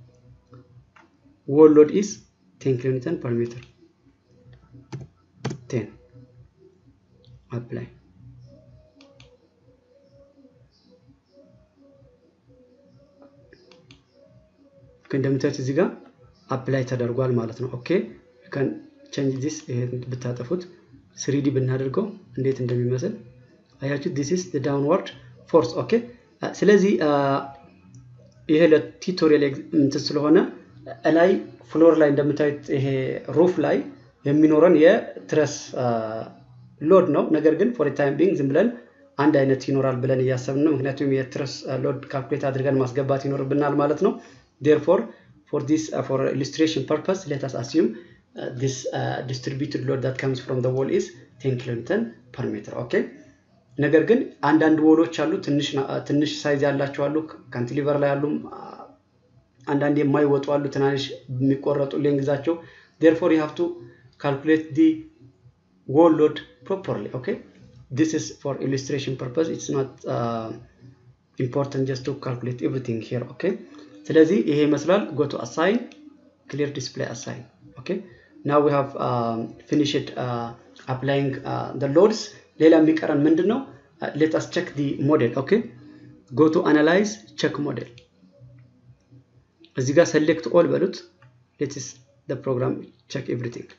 wall load is 10 kilonewton per meter 10 apply እንደምታዩት እዚህ ጋር አፕላይ ተደርጓል ማለት ነው ኦኬ ከን ቼንጅ ዲስ ይሄን ብታጠፉት ስሪዲ ብናደርገው እንዴት እንደሚመስል አያችሁ ዲስ ኢስ ዳውንዋርድ ፎርስ ኦኬ ስለዚህ ይሄ ለቱቶሪያል እንትን ስለሆነ ላይ ፍሎር ላይ እንደምታዩት ይሄ ሩፍ ላይ የሚኖረን የትረስ ሎድ ነው ነገር ግን ፎር ታይም ቢንግ ዝም ብለን አንድ አይነት ይኖራል ብለን እያሰብን ነው ምክንያቱም የትረስ ሎድ ካልኩሌት አድርገን ማስገባት ይኖርብናል ማለት ነው therefore for this uh, for illustration purpose let us assume uh, this uh, distributed load that comes from the wall is 10 kilonewton per meter okay ነገር ግን አንዳንድ ወሎች አሉ ትንሽ ሳይዝ ያላቸው አሉ ካንቲሊቨር ላይ አሉ አንዳንድ የማይወጡ አሉ ትናንሽ የሚቆረጡ ሌንግዛቸው therefore you have to calculate the wall load properly okay this is for illustration purpose it's not uh, important just to calculate everything here okay ስለዚህ ይሄ ይመስላል go to assign clear display assign okay now we have um, finished uh, applying uh, the loads ሌላ የሚቀረን ምንድን ነው let us check the model okay go to analyze check model እዚህ ጋር select all በሉት let is the program check everything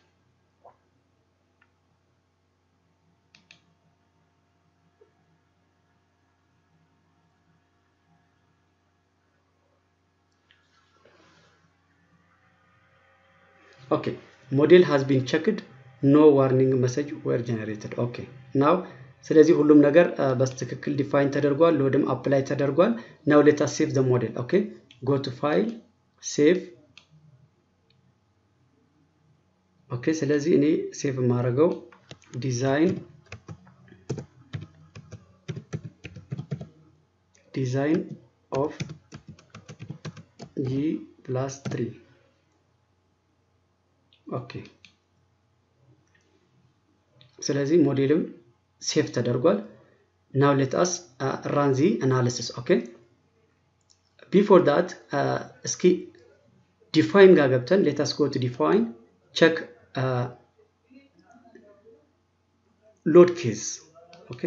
okay model has been checked no warning message were generated okay now ስለዚህ ሁሉም ነገር በትክክል ዲፋይን ተደርጓል ሎድም አፕላይ ተደርጓል ናው ሌት አስ ሴቭ ዘ ሞዴል ኦኬ ጎ ቱ ፋይል ሴቭ ኦኬ ስለዚህ እኔ ሴቭ የማደርገው ዲዛይን ዲዛይን ኦፍ ጂ ፕላስ ትሪ ኦኬ ስለዚህ ሞዴልም ሴፍ ተደርጓል ናው ሌት አስ ራን ዚ አናሊሲስ ኦኬ ቢፎር ዳት እስኪ ዲፋይን ጋር ገብተን ሌት አስ ጎ ቱ ዲፋይን ቸክ ሎድ ኬዝ ኦኬ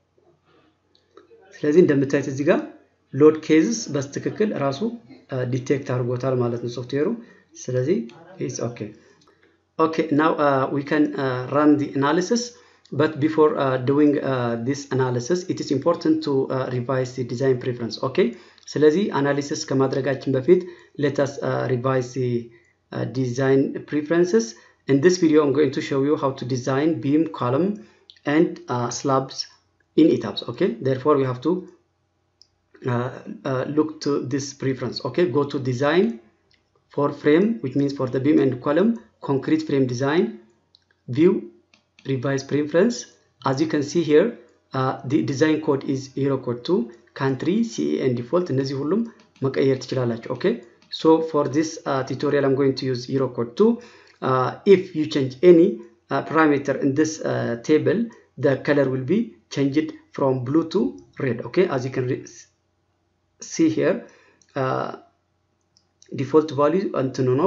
ስለዚህ እንደምታዩት እዚህ ጋር ሎድ ኬዝስ በትክክል ራሱ ዲቴክት አድርጎታል ማለት ነው ሶፍትዌሩ ስለዚህ ኢትስ ኦኬ okay now uh, we can uh, run the analysis but before uh, doing this analysis it is important to revise the design preference okay ስለዚህ አናሊሲስ ከማድረጋችን በፊት let us revise the design preferences in this video i'm going to show you how to design beam column and slabs in etaps okay therefore we have to uh, uh, look to this preference okay go to design for frame which means for the beam and column concrete frame design view revise preference as you can see here uh, the design code is hero code 2 country ce and default እነዚህ ሁሉም መቀየር ትችላላችሁ okay so for this uh, tutorial i'm going to use hero code 2 uh, if you change any uh, parameter in this uh, table the color will be changed from blue to red okay as you can see here uh, default value እንትኑ ነው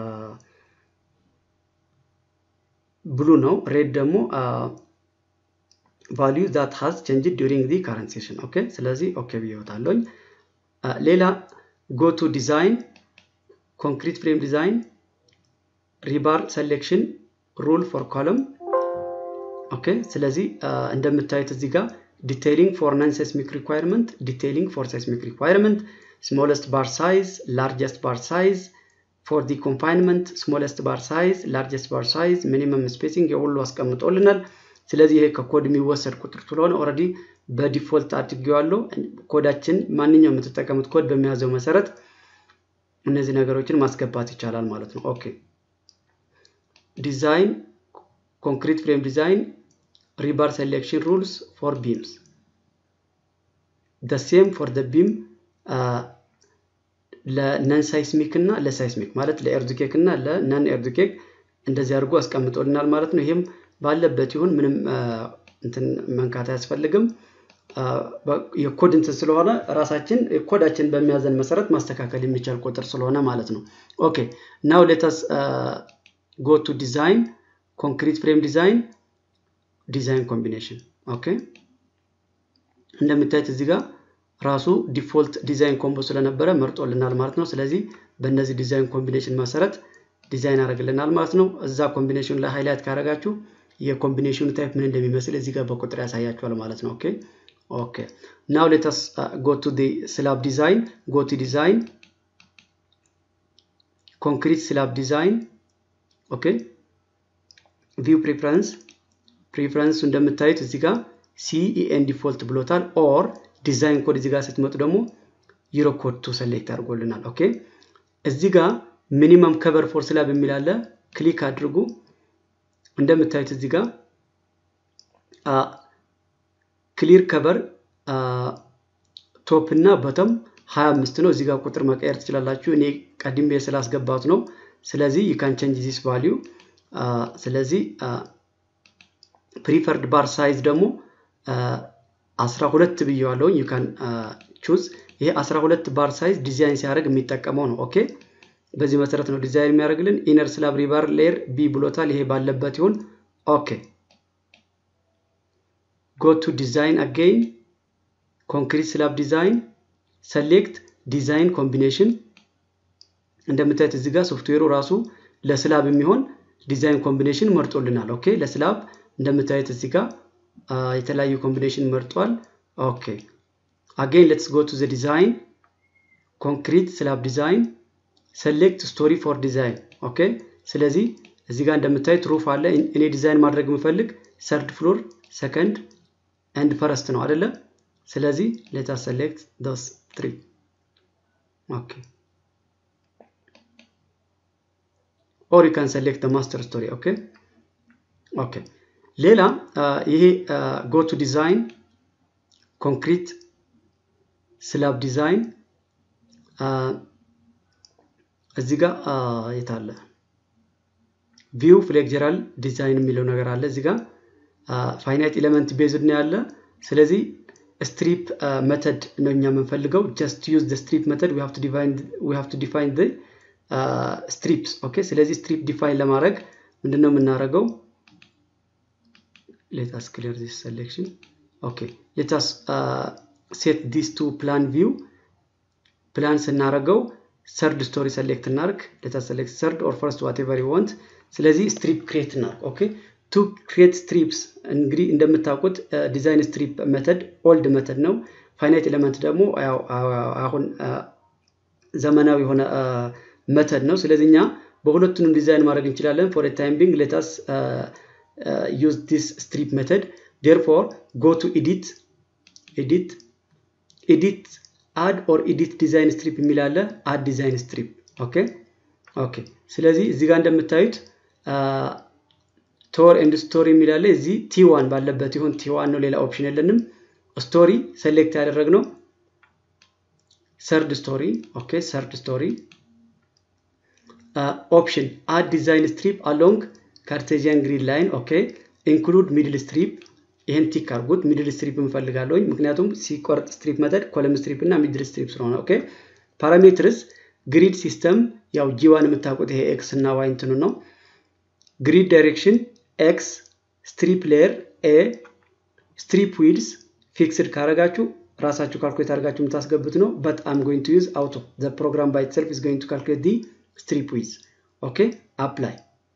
ብሉ ነው ሬድ ደግሞ ቫሊዩ ዛት ሃዝ ቼንጅድ ዱሪንግ ዲ ካረንት ሴሽን ኦኬ ስለዚህ ኦኬ ብዬወታለኝ ሌላ ጎ ቱ ዲዛይን ኮንክሪት ፍሬም ዲዛይን ሪባር ሴሌክሽን ሩል ፎር ኮለም ኦኬ ስለዚህ እንደምታዩት እዚህ ጋር ዲቴይሊንግ ፎር ነን ሴስሚክ ሪኳየርመንት ዲቴይሊንግ ፎር ሴስሚክ ሪኳየርመንት smallest bar size largest bar size for the confinement smallest bar size largest bar size minimum spacing የሁሉ አስቀምጦልናል ስለዚህ ይሄ ከኮድ የሚወሰድ ቁጥር ስለሆነ ኦልሬዲ በዲፎልት አድርጌዋለሁ ኮዳችን ማንኛውም የምትጠቀሙት ኮድ በሚያዘው መሰረት እነዚህ ነገሮችን ማስገባት ይቻላል ማለት ነው ኦኬ ዲዛይን ኮንክሪት ፍሬም ዲዛይን ሪባር ሴሌክሽን ሩልስ ፎር ቢምስ the same for the beam ለነን ሳይስሚክ እና ለሳይስሚክ ማለት ለኤርዱኬክ እና ለነን ኤርዱኬክ እንደዚህ አድርጎ አስቀምጦልናል ማለት ነው ይህም ባለበት ይሁን ምንም እንትን መንካት አያስፈልግም የኮድ እንትን ስለሆነ ራሳችን ኮዳችን በሚያዘን መሰረት ማስተካከል የሚቻል ቁጥር ስለሆነ ማለት ነው ኦኬ ናው ሌተስ ጎ ቱ ዲዛይን ኮንክሪት ፍሬም ዲዛይን ዲዛይን ኮምቢኔሽን ኦኬ እንደምታዩት እዚህ ጋር ራሱ ዲፎልት ዲዛይን ኮምቦ ስለነበረ መርጦልናል ማለት ነው ስለዚህ በእነዚህ ዲዛይን ኮምቢኔሽን መሰረት ዲዛይን ያደርግልናል ማለት ነው እዛ ኮምቢኔሽን ላይ ሃይላይት ካደረጋችሁ የኮምቢኔሽኑ ታይፕ ምን እንደሚመስል እዚህ ጋር በቁጥር ያሳያችኋል ማለት ነው ኦኬ ኦኬ ናው ሌተስ ጎ ቱ ዲ ስላብ ዲዛይን ጎ ቱ ዲዛይን ኮንክሪት ስላብ ዲዛይን ኦኬ ቪው ፕሪፈረንስ ፕሪፈረንሱ እንደምታዩት እዚህ ጋር ሲኢኤን ዲፎልት ብሎታል ኦር ዲዛይን ኮድ እዚህ ጋር ስትመጡ ደግሞ ዩሮ ኮድ ቱ ሰሌክት አድርጎልናል ኦኬ እዚህ ጋር ሚኒመም ከቨር ፎር ስላብ የሚል አለ ክሊክ አድርጉ እንደምታዩት እዚህ ጋር ክሊር ከቨር ቶፕ እና በተም 25 ነው እዚህ ጋር ቁጥር መቀየር ትችላላችሁ እኔ ቀድሜ ስላስገባት ነው ስለዚህ ዩካን ቼንጅ ዚስ ቫሊዩ ስለዚህ ፕሪፈርድ ባር ሳይዝ ደግሞ 12 ብየዋለሁኝ ዩካን ቹዝ ይሄ 12 ባር ሳይዝ ዲዛይን ሲያደርግ የሚጠቀመው ነው ኦኬ በዚህ መሰረት ነው ዲዛይን የሚያደርግልን ኢነር ስላብ ሪባር ሌየር ቢ ብሎታል ይሄ ባለበት ይሁን ኦኬ ጎ ቱ ዲዛይን አጌይን ኮንክሪት ስላብ ዲዛይን ሰሌክት ዲዛይን ኮምቢኔሽን እንደምታዩት እዚህ ጋር ሶፍትዌሩ ራሱ ለስላብ የሚሆን ዲዛይን ኮምቢኔሽን መርጦልናል ኦኬ ለስላብ እንደምታዩት እዚህ ጋር የተለያዩ ኮምቢኔሽን መርጧል ኦኬ አጌን ሌትስ ጎ ቱ ዘ ዲዛይን ኮንክሪት ስላብ ዲዛይን ሰሌክት ስቶሪ ፎር ዲዛይን ኦኬ ስለዚህ እዚህ ጋር እንደምታዩት ሩፍ አለ እኔ ዲዛይን ማድረግ የምፈልግ ሰርድ ፍሎር ሰከንድ ኤንድ ፈረስት ነው አይደለ ስለዚህ ሌታ ሰሌክት ዶስ ትሪ ኦኬ ኦር ዩ ካን ሰሌክት ማስተር ስቶሪ ኦኬ ኦኬ ሌላ ይሄ ጎ ቱ ዲዛይን ኮንክሪት ስላብ ዲዛይን እዚህ ጋር የታለ ቪው ፍሌክጀራል ዲዛይን የሚለው ነገር አለ እዚህ ጋር ፋይናይት ኤሌመንት ቤዝድ ነው ያለ ስለዚህ ስትሪፕ መተድ ነው እኛ የምንፈልገው ጀስት ዩዝ ስትሪፕ መተድ ዊ ሃቭ ቱ ዲፋይን ስትሪፕስ ኦኬ ስለዚህ ስትሪፕ ዲፋይን ለማድረግ ምንድነው የምናደርገው let us clear this selection okay let us uh, set this to plan view ፕላን ስናደርገው ሰርድ ስቶሪ ሰሌክት እናርግ let us select third or first whatever you want ስለዚህ ስትሪፕ ክሬት እናርግ ኦኬ ቱ ክሬት ስትሪፕስ እንግዲህ እንደምታውቁት ዲዛይን ስትሪፕ መተድ ኦልድ መተድ ነው ፋይናይት ኤሌመንት ደግሞ አሁን ዘመናዊ የሆነ መተድ ነው ስለዚህ እኛ በሁለቱንም ዲዛይን ማድረግ እንችላለን ፎር ታይም ቢንግ ሌታስ uh, use this strip method therefore go to edit edit edit አድ ኦር ኢዲት ዲዛይን ስትሪፕ የሚል አለ። አድ ዲዛይን ስትሪፕ ኦኬ ኦኬ። ስለዚህ እዚህ ጋር እንደምታዩት ቶር ኤንድ ስቶሪ የሚል አለ። እዚህ ቲ ዋን ባለበት ይሁን ቲ ዋን ነው፣ ሌላ ኦፕሽን የለንም። ስቶሪ ሴሌክት ያደረግነው ሰርድ ስቶሪ ኦኬ፣ ሰርድ ስቶሪ ኦፕሽን አድ ዲዛይን ስትሪፕ አሎንግ ካርቴዚያን ግሪድ ላይን ኦኬ ኢንክሉድ ሚድል ስትሪፕ ይህን ቲክ አድርጉት። ሚድል ስትሪፕ እንፈልጋለሁኝ ምክንያቱም ሲቆርጥ ስትሪፕ መጠድ ኮለም ስትሪፕ እና ሚድል ስትሪፕ ስለሆነ ኦኬ ፓራሜትርስ ግሪድ ሲስተም ያው ጂዋን የምታውቁት ይሄ ኤክስ እና ዋይ እንትኑ ነው ግሪድ ዳይሬክሽን ኤክስ ስትሪፕ ሌየር ኤ ስትሪፕ ዊድስ ፊክስድ ካረጋችሁ ራሳችሁ ካልኩሌት አድርጋችሁ የምታስገቡት ነው በት አም ጎይንግ ቱ ዩዝ አውቶ ዘ ፕሮግራም ባይ ኢትሰልፍ ኢዝ ጎይንግ ቱ ካልኩሌት ዲ ስትሪፕ ዊዝ ኦኬ አፕላይ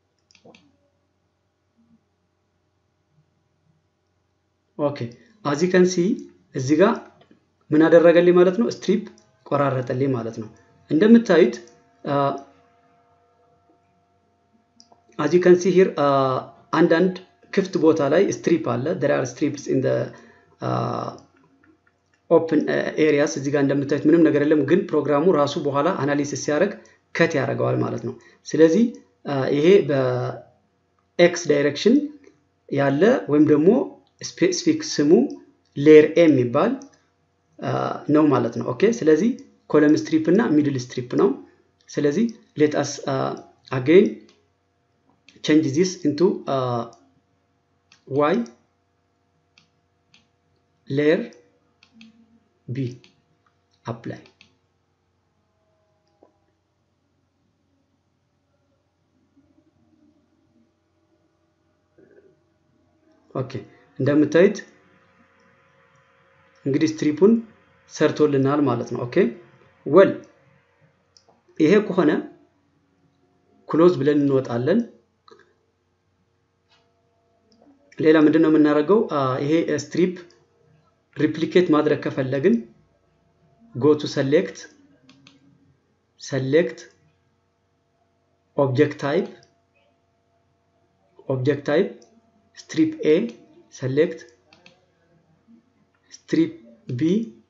ኦኬ አዚ ከን ሲ እዚህ ጋር ምን አደረገልኝ ማለት ነው ስትሪፕ ቆራረጠልኝ ማለት ነው እንደምታዩት አዚ ከን ሲ ሂር አንዳንድ ክፍት ቦታ ላይ ስትሪፕ አለ there are strips in the ኦፕን ኤሪያስ እዚህ ጋር እንደምታዩት ምንም ነገር የለም ግን ፕሮግራሙ ራሱ በኋላ አናሊሲስ ሲያደርግ ከት ያደርገዋል ማለት ነው ስለዚህ ይሄ በኤክስ ዳይሬክሽን ያለ ወይም ደግሞ ስፔሲፊክ ስሙ ሌየር ኤ የሚባል ነው ማለት ነው ኦኬ ስለዚህ ኮለም ስትሪፕ እና ሚድል ስትሪፕ ነው ስለዚህ ሌት አስ አገይን change this into uh, y layer b apply ኦኬ እንደምታዩት እንግዲህ ስትሪፑን ሰርቶልናል ማለት ነው ኦኬ ወል ይሄ ከሆነ ክሎዝ ብለን እንወጣለን ሌላ ምንድን ነው የምናደርገው ይሄ ስትሪፕ ሪፕሊኬት ማድረግ ከፈለግን ጎቱ ሰሌክት ሰሌክት ኦብጀክት ታይፕ ኦብጀክት ታይፕ ስትሪፕ ኤ ሰሌክት ስትሪፕ ቢ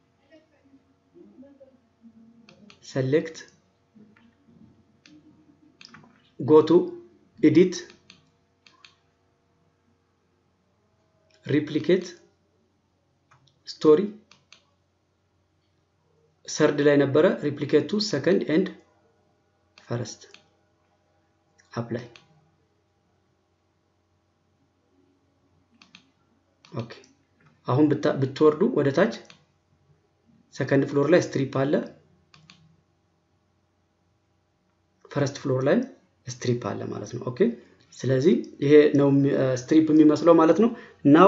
ሰሌክት ጎቱ ኤዲት ሪፕሊኬት ስቶሪ ሰርድ ላይ ነበረ ሪፕሊኬት ቱ ሰከንድ ኤንድ ፈረስት አፕላይ ኦኬ አሁን ብትወርዱ ወደ ታች ሰከንድ ፍሎር ላይ ስትሪፕ አለ ፈረስት ፍሎር ላይ ስትሪፕ አለ ማለት ነው ኦኬ ስለዚህ ይሄ ነው ስትሪፕ የሚመስለው ማለት ነው ናው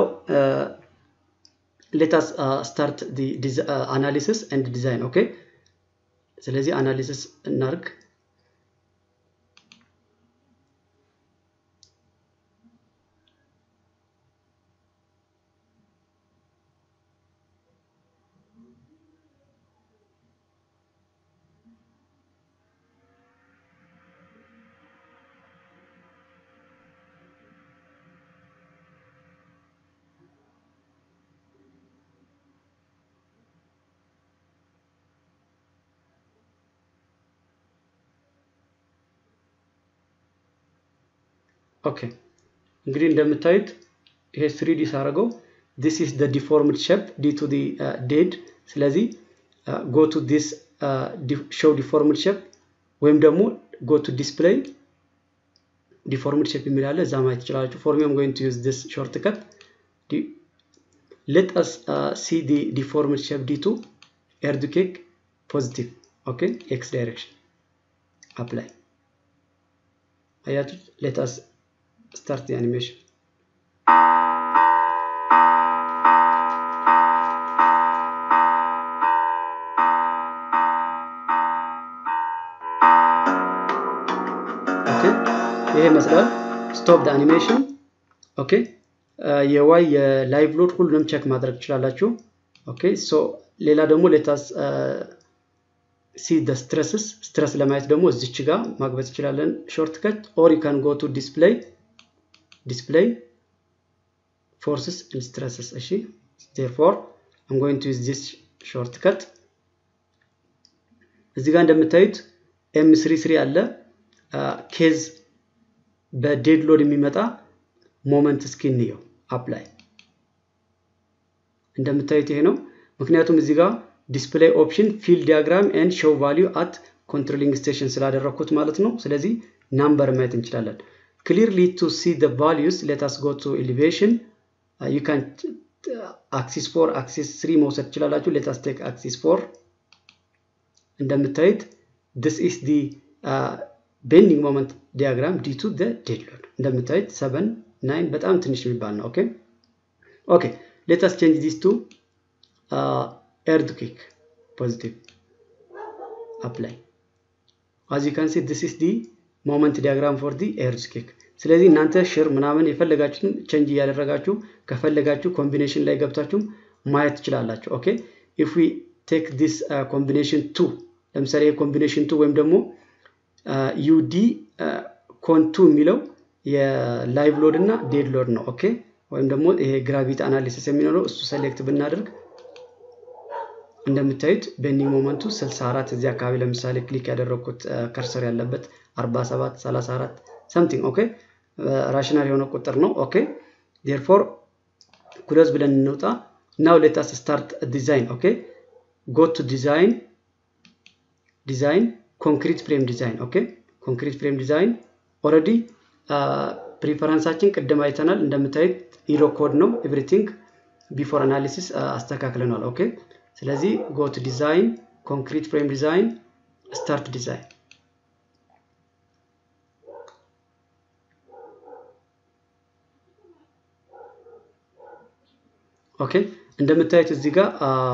ሌታስ ስታርት አናሊሲስ ኤንድ ዲዛይን ኦኬ ስለዚህ አናሊሲስ እናርግ ኦኬ እንግዲህ እንደምታዩት ይሄ ስሪዲ ሳረገው ዲስ ኢስ ደ ዲፎርምድ ሼፕ ዲ ቱ ዲ ዴድ ስለዚህ ጎ ቱ ዲስ ሾው ዲፎርምድ ሼፕ ወይም ደግሞ ጎ ቱ ዲስፕሌይ ዲፎርምድ ሼፕ የሚል አለ እዛ ማየት ትችላላችሁ ፎር ሚ አም ጎይንግ ቱ ዩዝ ዲስ ሾርት ከት let us uh, see the deformed shape d2 earthquake positive okay x direction apply አያችሁት let us start the animation ኦኬ ይሄ ይመስላል ስቶፕ ደ አኒሜሽን ኦኬ የዋይ የላይቭ ሎድ ሁሉንም ቸክ ማድረግ ትችላላችሁ ኦኬ ሶ ሌላ ደግሞ ሌታስ ሲ ደ ስትረስስ ስትረስ ለማየት ደግሞ እዚች ጋር ማግበት እንችላለን ሾርት ከት ኦር ዩ ካን ጎ ቱ ዲስፕሌይ ዲስፕሌይ ፎርስስ ኤንድ ስትረስስ እሺ ቴርፎር አም ጎይንግ ቱ ዩዝ ዲስ ሾርት ከት እዚህ ጋር እንደምታዩት ኤም ስሪ ስሪ አለ ኬዝ በዴድ ሎድ የሚመጣ ሞመንት እስኪ እንየው አፕላይ እንደምታዩት ይሄ ነው ምክንያቱም እዚህ ጋር ዲስፕሌይ ኦፕሽን ፊል ዲያግራም ኤንድ ሾው ቫሊዩ አት ኮንትሮሊንግ ስቴሽን ስላደረግኩት ማለት ነው ስለዚህ ናምበር ማየት እንችላለን ክሊርሊ ቱ ሲ ደ ቫሊዩስ ሌታስ ጎ ቱ ኤሊቬሽን ዩ ካን አክሲስ ፎር አክሲስ ስሪ መውሰድ ትችላላችሁ ሌታስ ቴክ አክሲስ ፎር እንደምታዩት this is the uh, bending moment diagram due to the dead load እንደምታዩት 7 9 በጣም ትንሽ የሚባል ነው ኦኬ ኦኬ let us change this to uh, earthquake positive apply as you can see this is the moment diagram for the earthquake ስለዚህ እናንተ ሽር ምናምን የፈለጋችሁትን ቼንጅ እያደረጋችሁ ከፈለጋችሁ ኮምቢኔሽን ላይ ገብታችሁ ማየት ትችላላችሁ ኦኬ if we take this uh, combination 2 ለምሳሌ የኮምቢኔሽን ቱ ወይም ደግሞ ዩዲ ኮንቱ የሚለው የላይቭ ሎድ እና ዴድ ሎድ ነው ኦኬ ወይም ደግሞ ይሄ ግራቪቲ አናሊሲስ የሚኖረው እሱ ሰሌክት ብናደርግ እንደምታዩት ቤንዲንግ ሞመንቱ 64 እዚህ አካባቢ ለምሳሌ ክሊክ ያደረግኩት ከርሰር ያለበት 47 34 ሰምቲንግ ኦኬ ራሽናል የሆነ ቁጥር ነው ኦኬ ዴርፎር ኩሎዝ ብለን እንውጣ ናው ሌታስ ስታርት ዲዛይን ኦኬ ጎ ቱ ዲዛይን ዲዛይን ኮንክሪት ፍሬም ዲዛይን ኦኬ ኮንክሪት ፍሬም ዲዛይን ኦረዲ ፕሪፈረንሳችን ቅድም አይተናል እንደምታዩት ኢሮ ኮድ ነው ኤቭሪቲንግ ቢፎር አናሊሲስ አስተካክለናል ኦኬ ስለዚህ ጎት ዲዛይን ኮንክሪት ፍሬም ዲዛይን ስታርት ዲዛይን ኦኬ እንደምታዩት እዚህ ጋር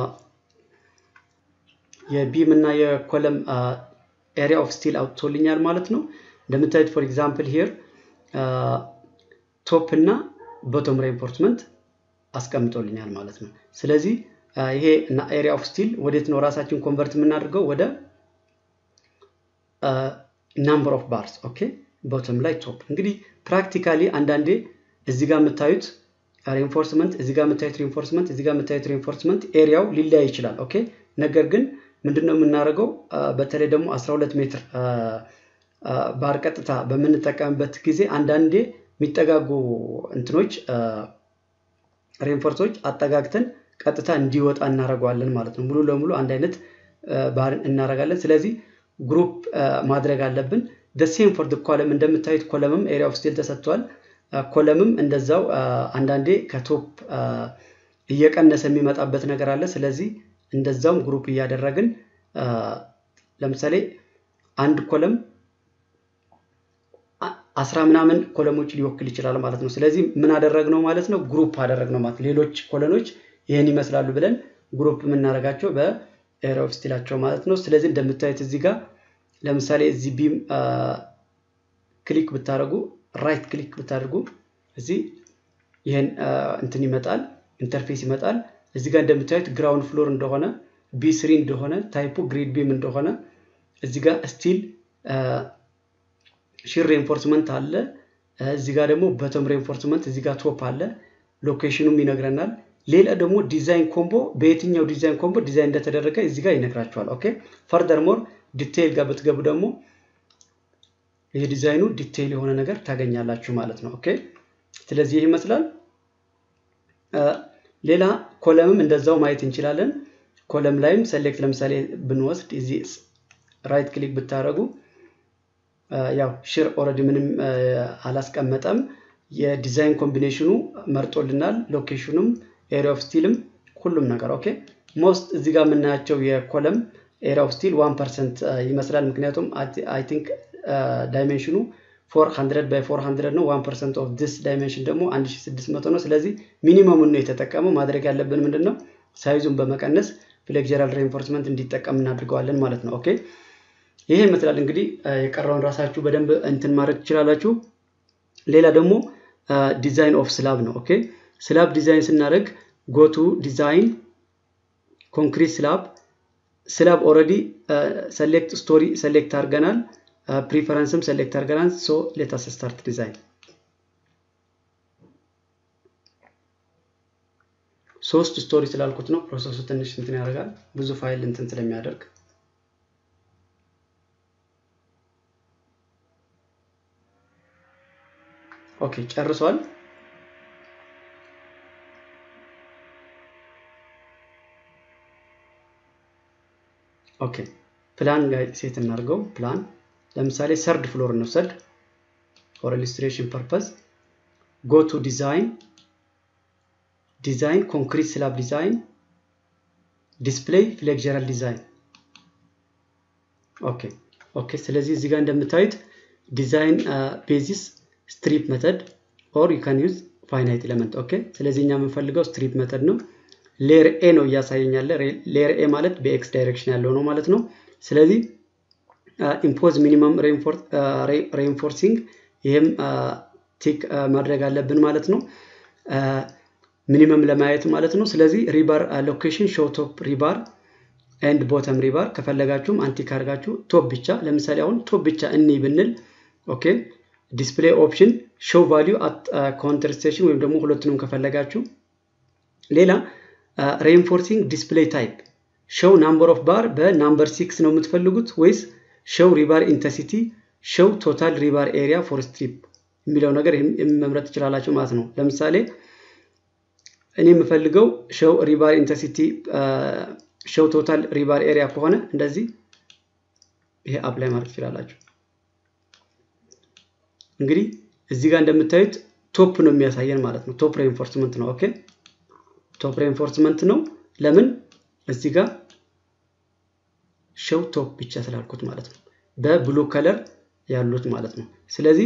የቢም እና የኮለም ኤሪያ ኦፍ ስቲል አውጥቶልኛል ማለት ነው እንደምታዩት ፎር ኤግዛምፕል ሂር ቶፕ እና ቦቶም ሬንፎርስመንት አስቀምጦልኛል ማለት ነው ስለዚህ ይሄ እና ኤሪያ ኦፍ ስቲል ወዴት ነው ራሳችን ኮንቨርት የምናደርገው ወደ ናምበር ኦፍ ባርስ ኦኬ ቦቶም ላይ ቶፕ እንግዲህ ፕራክቲካሊ አንዳንዴ እዚህ ጋር የምታዩት ሬንፎርስመንት እዚህ ጋር የምታዩት ሬንፎርስመንት እዚህ ጋር የምታዩት ሬንፎርስመንት ኤሪያው ሊለያይ ይችላል ኦኬ ነገር ግን ምንድነው የምናደርገው በተለይ ደግሞ 12 ሜትር ባር ቀጥታ በምንጠቀምበት ጊዜ አንዳንዴ የሚጠጋጉ እንትኖች ሬንፎርሶች አጠጋግተን ቀጥታ እንዲወጣ እናደርገዋለን ማለት ነው ሙሉ ለሙሉ አንድ አይነት ባህርን እናደርጋለን ስለዚህ ግሩፕ ማድረግ አለብን ደሴም ፎር ኮለም እንደምታዩት ኮለምም ኤሪያ ኦፍ ስቲል ተሰጥቷል ኮለምም እንደዛው አንዳንዴ ከቶፕ እየቀነሰ የሚመጣበት ነገር አለ ስለዚህ እንደዛውም ግሩፕ እያደረግን ለምሳሌ አንድ ኮለም አስራ ምናምን ኮለሞች ሊወክል ይችላል ማለት ነው ስለዚህ ምን አደረግነው ማለት ነው ግሩፕ አደረግነው ማለት ሌሎች ኮለኖች ይህን ይመስላሉ ብለን ግሩፕ የምናደርጋቸው በኤሪያ ኦፍ ስቲላቸው ማለት ነው ስለዚህ እንደምታዩት እዚህ ጋር ለምሳሌ እዚህ ቢም ክሊክ ብታደርጉ ራይት ክሊክ ብታደርጉ እዚህ ይህን እንትን ይመጣል ኢንተርፌስ ይመጣል እዚህ ጋር እንደምታዩት ግራውንድ ፍሎር እንደሆነ ቢ ስሪ እንደሆነ ታይፑ ግሪድ ቢም እንደሆነ እዚህ ጋር ስቲል ሺር ሬንፎርስመንት አለ እዚህ ጋር ደግሞ በተም ሬንፎርስመንት እዚህ ጋር ቶፕ አለ ሎኬሽኑም ይነግረናል ሌላ ደግሞ ዲዛይን ኮምቦ በየትኛው ዲዛይን ኮምቦ ዲዛይን እንደተደረገ እዚህ ጋር ይነግራቸዋል ኦኬ ፈርደር ሞር ዲቴይል ጋር ብትገቡ ደግሞ የዲዛይኑ ዲቴይል የሆነ ነገር ታገኛላችሁ ማለት ነው ኦኬ ስለዚህ ይህ ይመስላል ሌላ ኮለምም እንደዛው ማየት እንችላለን ኮለም ላይም ሰሌክት ለምሳሌ ብንወስድ እዚህ ራይት ክሊክ ብታደረጉ ያው ሽር ኦረዲ ምንም አላስቀመጠም የዲዛይን ኮምቢኔሽኑ መርጦልናል ሎኬሽኑም ኤሪያ ኦፍ ስቲልም ሁሉም ነገር ኦኬ ሞስት እዚህ ጋር የምናያቸው የኮለም ኤሪያ ኦፍ ስቲል ዋን ፐርሰንት ይመስላል ምክንያቱም አይ ቲንክ ዳይሜንሽኑ 400 ባይ 400 ነው 1 ፐርሰንት ኦፍ ዲስ ዳይሜንሽን ደግሞ 1600 ነው ስለዚህ ሚኒመሙን ነው የተጠቀመው ማድረግ ያለብን ምንድን ነው ሳይዙን በመቀነስ ፍሌክጀራል ሬንፎርስመንት እንዲጠቀም እናድርገዋለን ማለት ነው ኦኬ ይሄ ይመስላል እንግዲህ የቀረውን ራሳችሁ በደንብ እንትን ማድረግ ትችላላችሁ ሌላ ደግሞ ዲዛይን ኦፍ ስላብ ነው ኦኬ ስላብ ዲዛይን ስናደርግ ጎቱ ዲዛይን ኮንክሪት ስላብ ስላብ ኦረዲ ሰሌክት ስቶሪ ሰሌክት አድርገናል ፕሪፈረንስም ሰሌክት አድርገናል ሶ ሌታስ ስታርት ዲዛይን ሶስት ስቶሪ ስላልኩት ነው ፕሮሰሱ ትንሽ እንትን ያደርጋል ብዙ ፋይል እንትን ስለሚያደርግ ኦኬ ጨርሷል። ኦኬ ፕላን ላይ ሴት እናድርገው። ፕላን ለምሳሌ ሰርድ ፍሎር እንውሰድ ፎር ኢሉስትሬሽን ፐርፐዝ ጎ ቱ ዲዛይን ዲዛይን ኮንክሪት ስላብ ዲዛይን ዲስፕሌይ ፍሌክቸራል ዲዛይን ኦኬ ኦኬ። ስለዚህ እዚህ ጋር እንደምታዩት ዲዛይን ቤዚስ ስትሪፕ መተድ ኦር ዩ ካን ዩዝ ፋይናይት ኤሌመንት ኦኬ። ስለዚህ እኛ የምንፈልገው ስትሪፕ መተድ ነው። ሌየር ኤ ነው እያሳየኛለ። ሌየር ኤ ማለት በኤክስ ዳይሬክሽን ያለው ነው ማለት ነው። ስለዚህ ኢምፖዝ ሚኒመም ሬንፎርሲንግ ይህም ቲክ ማድረግ አለብን ማለት ነው። ሚኒመም ለማየት ማለት ነው። ስለዚህ ሪባር ሎኬሽን ሾው ቶፕ ሪባር ኤንድ ቦተም ሪባር ከፈለጋችሁም አንቲክ አድርጋችሁ ቶፕ ብቻ ለምሳሌ አሁን ቶፕ ብቻ እኒ ብንል ኦኬ ዲስፕሌይ ኦፕሽን ሾው ቫሊዩ አት ካውንተር ስቴሽን ወይም ደግሞ ሁለቱንም ከፈለጋችሁ ሌላ ሬንፎርሲንግ ዲስፕሌይ ታይፕ ሾው ናምበር ኦፍ ባር በናምበር ሲክስ ነው የምትፈልጉት ወይስ ሾው ሪባር ኢንተንሲቲ ሾው ቶታል ሪባር ኤሪያ ፎር ስትሪፕ የሚለው ነገር መምረጥ ትችላላችሁ ማለት ነው። ለምሳሌ እኔ የምፈልገው ሾው ሪባር ኢንተንሲቲ ሾው ቶታል ሪባር ኤሪያ ከሆነ እንደዚህ ይሄ አፕላይ ማድረግ ትችላላችሁ። እንግዲህ እዚህ ጋር እንደምታዩት ቶፕ ነው የሚያሳየን ማለት ነው። ቶፕ ሬንፎርስመንት ነው። ኦኬ ቶፕ ሬንፎርስመንት ነው። ለምን እዚህ ጋር ሾው ቶፕ ብቻ ስላልኩት ማለት ነው። በብሉ ከለር ያሉት ማለት ነው። ስለዚህ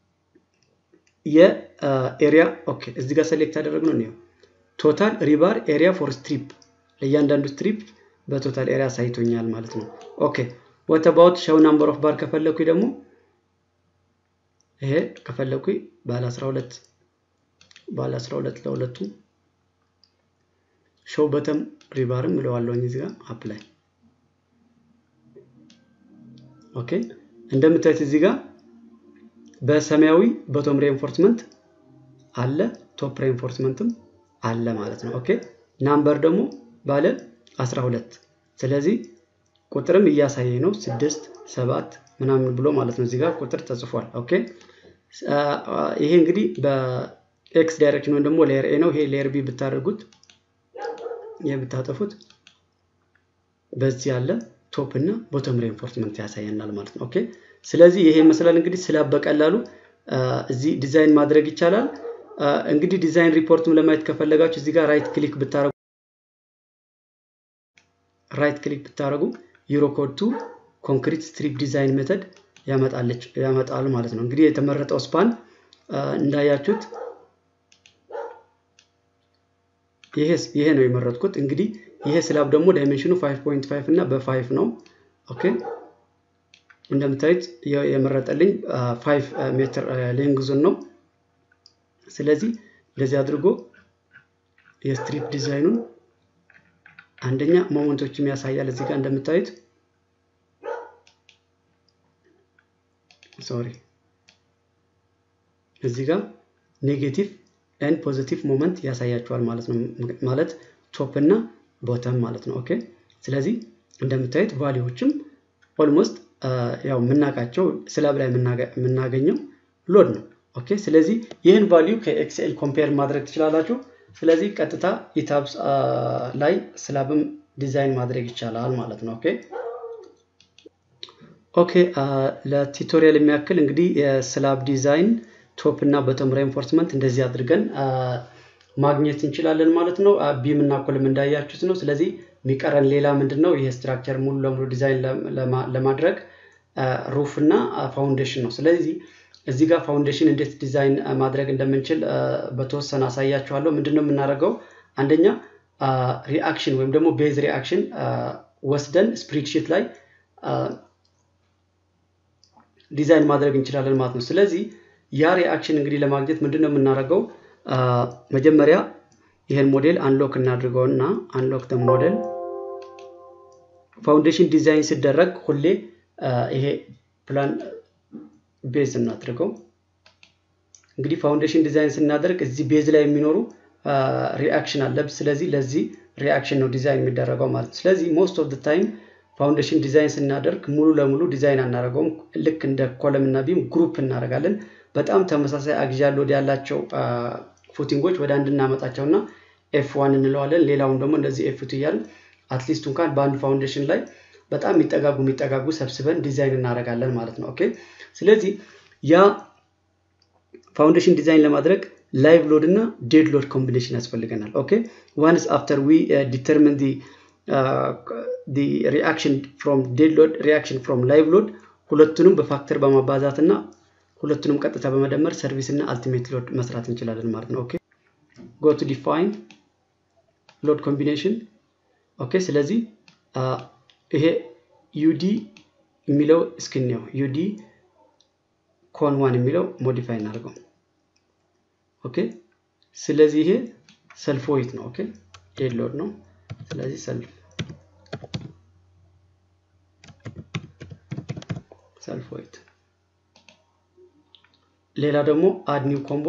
የኤሪያ ኦኬ እዚህ ጋር ሰሌክት ያደረግነው ነው ቶታል ሪባር ኤሪያ ፎር ስትሪፕ ለእያንዳንዱ ስትሪፕ በቶታል ኤሪያ ሳይቶኛል ማለት ነው። ኦኬ ወት አባውት ሾው ናምበር ኦፍ ባር ከፈለኩኝ ደግሞ ይሄ ከፈለኩኝ ባለ 12 ባለ 12 ለሁለቱ ሾው በተም ሪባርም እለዋለሁኝ እዚህ ጋር አፕላይ ኦኬ እንደምታዩት እዚህ ጋር በሰማያዊ በቶም ሬንፎርስመንት አለ ቶፕ ሬንፎርስመንትም አለ ማለት ነው። ኦኬ ናምበር ደግሞ ባለ 12 ስለዚህ ቁጥርም እያሳየ ነው ስድስት ሰባት ምናምን ብሎ ማለት ነው። እዚህ ጋር ቁጥር ተጽፏል። ኦኬ ይሄ እንግዲህ በኤክስ ዳይሬክሽን ወይም ደግሞ ሌየር ኤ ነው። ይሄ ሌየር ቢ ብታደርጉት ይሄ ብታጠፉት በዚህ ያለ ቶፕ እና ቦተም ሬንፎርስመንት ያሳየናል ማለት ነው። ኦኬ ስለዚህ ይሄ ይመስላል እንግዲህ ስላብ በቀላሉ እዚህ ዲዛይን ማድረግ ይቻላል። እንግዲህ ዲዛይን ሪፖርትም ለማየት ከፈለጋችሁ እዚህ ጋር ራይት ክሊክ ብታረጉ ራይት ክሊክ ብታረጉ ዩሮኮድ ቱ ኮንክሪት ስትሪፕ ዲዛይን ሜተድ ያመጣለች ያመጣሉ ማለት ነው። እንግዲህ የተመረጠው ስፓን እንዳያችሁት ይሄ ነው የመረጥኩት። እንግዲህ ይሄ ስላብ ደግሞ ዳይሜንሽኑ 5.5 እና በ5 ነው። ኦኬ እንደምታዩት የመረጠልኝ 5 ሜትር ሌንግዙን ነው። ስለዚህ እንደዚህ አድርጎ የስትሪፕ ዲዛይኑን አንደኛ ሞመንቶችም ያሳያል። እዚህ ጋር እንደምታዩት ሶሪ እዚህ ጋር ኔጌቲቭ ኤንድ ፖዚቲቭ ሞመንት ያሳያቸዋል ማለት ነው። ማለት ቶፕ እና ቦተም ማለት ነው። ኦኬ ስለዚህ እንደምታዩት ቫሊዎችም ኦልሞስት ያው የምናውቃቸው ስላብ ላይ የምናገኘው ሎድ ነው። ኦኬ ስለዚህ ይህን ቫሊዩ ከኤክስኤል ኮምፔር ማድረግ ትችላላችሁ። ስለዚህ ቀጥታ ኢታብስ ላይ ስላብም ዲዛይን ማድረግ ይቻላል ማለት ነው። ኦኬ ኦኬ ለቱቶሪያል የሚያክል እንግዲህ የስላብ ዲዛይን ቶፕ እና በቶም ሬንፎርስመንት እንደዚህ አድርገን ማግኘት እንችላለን ማለት ነው። ቢም እና ኮልም እንዳያችሁት ነው። ስለዚህ የሚቀረን ሌላ ምንድን ነው? ይሄ ስትራክቸር ሙሉ ለሙሉ ዲዛይን ለማድረግ ሩፍ እና ፋውንዴሽን ነው። ስለዚህ እዚህ ጋር ፋውንዴሽን እንዴት ዲዛይን ማድረግ እንደምንችል በተወሰነ አሳያችኋለሁ። ምንድን ነው የምናደርገው? አንደኛ ሪአክሽን ወይም ደግሞ ቤዝ ሪአክሽን ወስደን ስፕሪድሺት ላይ ዲዛይን ማድረግ እንችላለን ማለት ነው። ስለዚህ ያ ሪአክሽን እንግዲህ ለማግኘት ምንድን ነው የምናደርገው? መጀመሪያ ይህን ሞዴል አንሎክ እናድርገው እና አንሎክ ደ ሞዴል ፋውንዴሽን ዲዛይን ሲደረግ ሁሌ ይሄ ፕላን ቤዝ እናድርገው። እንግዲህ ፋውንዴሽን ዲዛይን ስናደርግ እዚህ ቤዝ ላይ የሚኖሩ ሪአክሽን አለ። ስለዚህ ለዚህ ሪአክሽን ነው ዲዛይን የሚደረገው ማለት ነው። ስለዚህ ሞስት ኦፍ ታይም ፋውንዴሽን ዲዛይን ስናደርግ ሙሉ ለሙሉ ዲዛይን አናደርገውም። ልክ እንደ ኮለም እና ቢም ግሩፕ እናደርጋለን። በጣም ተመሳሳይ አግዚያል ሎድ ያላቸው ፉቲንጎች ወደ አንድ እናመጣቸው እና ኤፍ ዋን እንለዋለን። ሌላውን ደግሞ እንደዚህ ኤፍ ቱ እያልን አትሊስት እንኳን በአንድ ፋውንዴሽን ላይ በጣም የሚጠጋጉ የሚጠጋጉ ሰብስበን ዲዛይን እናደርጋለን ማለት ነው። ኦኬ ስለዚህ ያ ፋውንዴሽን ዲዛይን ለማድረግ ላይቭ ሎድ እና ዴድ ሎድ ኮምቢኔሽን ያስፈልገናል። ኦኬ ዋንስ አፍተር ዊ ዲተርሚን ዲ ሪአክሽን ፍሮም ዴድ ሎድ ሪአክሽን ፍሮም ላይቭ ሎድ ሁለቱንም በፋክተር በማባዛት እና ሁለቱንም ቀጥታ በመደመር ሰርቪስ እና አልቲሜት ሎድ መስራት እንችላለን ማለት ነው። ኦኬ ጎ ቱ ዲፋይን ሎድ ኮምቢኔሽን ኦኬ ስለዚህ ይሄ ዩዲ የሚለው እስክንየው ዩዲ ኮን ዋን የሚለው ሞዲፋይ እናደርገው። ኦኬ ስለዚህ ይሄ ሰልፍ ዌይት ነው። ኦኬ ዴድ ሎድ ነው። ስለዚህ ሰልፍ ሰልፍ ዌይት። ሌላ ደግሞ አድ ኒው ኮምቦ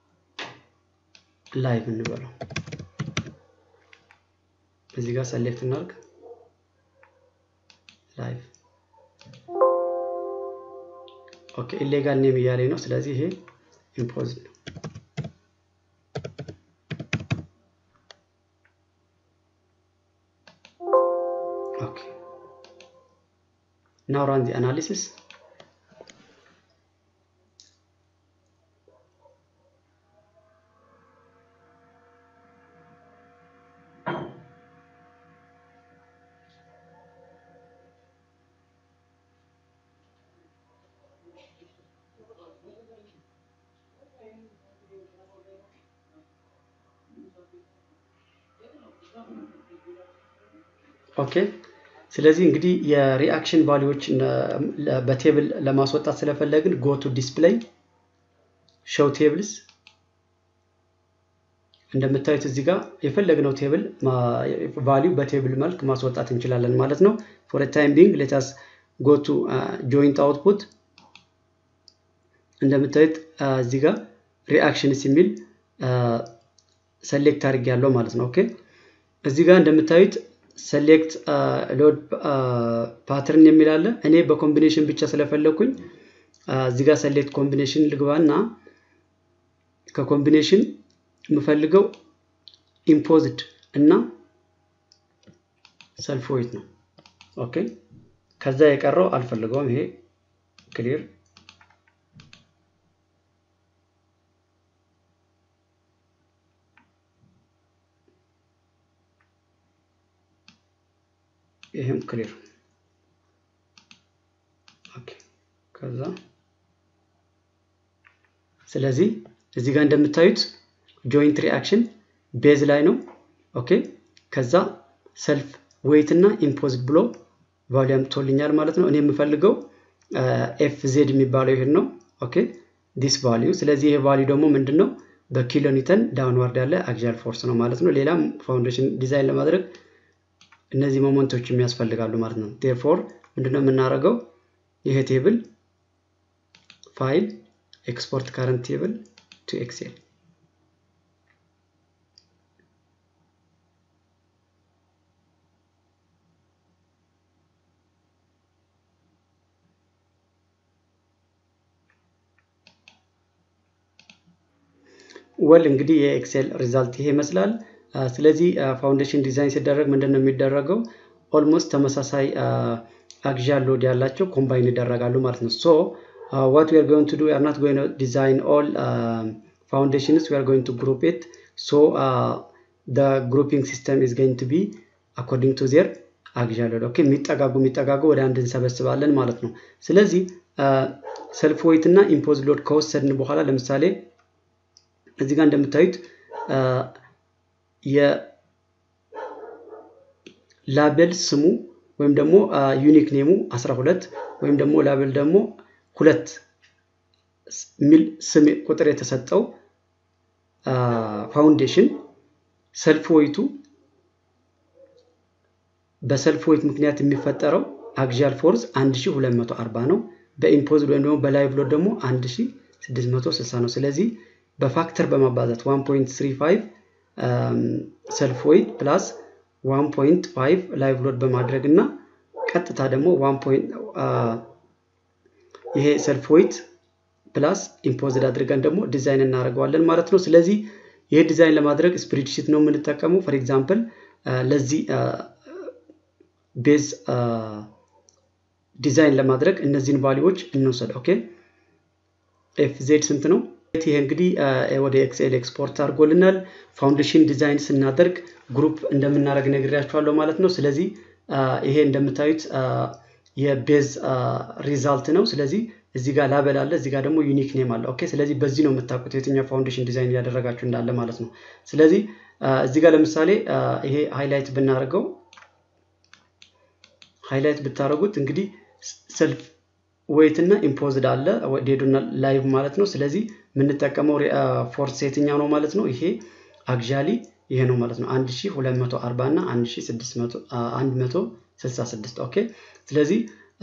ላይቭ እንበለው። እዚህ ጋር ሰሌክት እናድርግ ላይቭ ኦኬ ኢሌጋል ኔም እያለኝ ነው። ስለዚህ ይሄ ኢምፖዝ ነው። ኦኬ ናው ራን ዚ አናሊሲስ ኦኬ ስለዚህ እንግዲህ የሪአክሽን ቫሊዎች በቴብል ለማስወጣት ስለፈለግን ጎቱ ዲስፕሌይ ሾው ቴብልስ እንደምታዩት እዚህ ጋር የፈለግነው ቴብል ቫሊዩ በቴብል መልክ ማስወጣት እንችላለን ማለት ነው። ፎር ታይም ቢንግ ሌታስ ጎቱ ጆይንት አውትፑት እንደምታዩት እዚህ ጋር ሪአክሽንስ የሚል ሰሌክት አድርግ ያለው ማለት ነው። ኦኬ እዚህ ጋር እንደምታዩት ሰሌክት ሎድ ፓተርን የሚል አለ። እኔ በኮምቢኔሽን ብቻ ስለፈለኩኝ እዚህ ጋር ሰሌክት ኮምቢኔሽን ልግባና ከኮምቢኔሽን የምፈልገው ኢምፖዝድ እና ሰልፍ ዌይት ነው። ኦኬ ከዛ የቀረው አልፈልገውም። ይሄ ክሊር ይሄም ክሊር ኦኬ። ከዛ ስለዚህ እዚህ ጋር እንደምታዩት ጆይንት ሪአክሽን ቤዝ ላይ ነው። ኦኬ ከዛ ሰልፍ ዌይት እና ኢምፖዝ ብሎ ቫሊዩ አምጥቶልኛል ማለት ነው። እኔ የምፈልገው ኤፍ ዜድ የሚባለው ይሄን ነው። ኦኬ ዲስ ቫሊዩ። ስለዚህ ይሄ ቫሊዩ ደግሞ ምንድን ነው? በኪሎ ኒውተን ዳውንዋርድ ያለ አክሲያል ፎርስ ነው ማለት ነው። ሌላም ፋውንዴሽን ዲዛይን ለማድረግ እነዚህ ሞመንቶች የሚያስፈልጋሉ ማለት ነው። ቴርፎር ምንድነው የምናደርገው? ይሄ ቴብል ፋይል ኤክስፖርት ካረንት ቴብል ቱ ኤክሴል ወል እንግዲህ የኤክሴል ሪዛልት ይሄ ይመስላል። ስለዚህ ፋውንዴሽን ዲዛይን ሲደረግ ምንድን ነው የሚደረገው? ኦልሞስት ተመሳሳይ አክሲያል ሎድ ያላቸው ኮምባይን ይደረጋሉ ማለት ነው። ሶ ዋት ዊ አር ጎይንግ ቱ ዱ ዊ አር ናት ጎይንግ ቱ ዲዛይን ኦል ፋውንዴሽንስ ዊ አር ጎይንግ ቱ ግሩፕ ኢት ሶ the grouping system is going to be according to their axial load ኦኬ የሚጠጋጉ የሚጠጋጉ ወደ አንድ እንሰበስባለን ማለት ነው። ስለዚህ ሰልፍ ዌይት እና ኢምፖዝ ሎድ ከወሰድን በኋላ ለምሳሌ እዚህ ጋር እንደምታዩት የላቤል ስሙ ወይም ደግሞ ዩኒክ ኔሙ 12 ወይም ደግሞ ላቤል ደግሞ ሁለት ሚል ስም ቁጥር የተሰጠው ፋውንዴሽን ሰልፍ ዌይቱ በሰልፍ ዌይት ምክንያት የሚፈጠረው አክሲያል ፎርስ 1240 ነው። በኢምፖዝድ ወይም ደግሞ በላይቭ ሎድ ደግሞ 1660 ነው። ስለዚህ በፋክተር በማባዛት 1.35 ሰልፍ ዌይት ፕላስ 1.5 ላይቭ ሎድ በማድረግ እና ቀጥታ ደግሞ ይሄ ሰልፍ ዌይት ፕላስ ኢምፖዝድ አድርገን ደግሞ ዲዛይን እናደርገዋለን ማለት ነው። ስለዚህ ይህ ዲዛይን ለማድረግ ስፕሪድሺት ነው የምንጠቀመው። ፎር ኤግዛምፕል ለዚህ ቤዝ ዲዛይን ለማድረግ እነዚህን ቫሊዎች እንውሰድ። ኦኬ ኤፍ ዜድ ስንት ነው? ይሄ እንግዲህ ወደ ኤክስኤል ኤክስፖርት አድርጎልናል። ፋውንዴሽን ዲዛይን ስናደርግ ግሩፕ እንደምናደርግ ነግሬያችኋለሁ ማለት ነው። ስለዚህ ይሄ እንደምታዩት የቤዝ ሪዛልት ነው። ስለዚህ እዚህ ጋር ላበል አለ፣ እዚህ ጋር ደግሞ ዩኒክ ኔም አለ። ኦኬ ስለዚህ በዚህ ነው የምታውቁት የትኛው ፋውንዴሽን ዲዛይን እያደረጋችሁ እንዳለ ማለት ነው። ስለዚህ እዚህ ጋር ለምሳሌ ይሄ ሃይላይት ብናደርገው ሃይላይት ብታደርጉት እንግዲህ ሰልፍ ዌይት እና ኢምፖዝድ አለ ዴዱና ላይቭ ማለት ነው። ስለዚህ የምንጠቀመው ፎርስ የትኛው ነው ማለት ነው? ይሄ አግዣሊ ይሄ ነው ማለት ነው 1240 እና 166 ኦኬ። ስለዚህ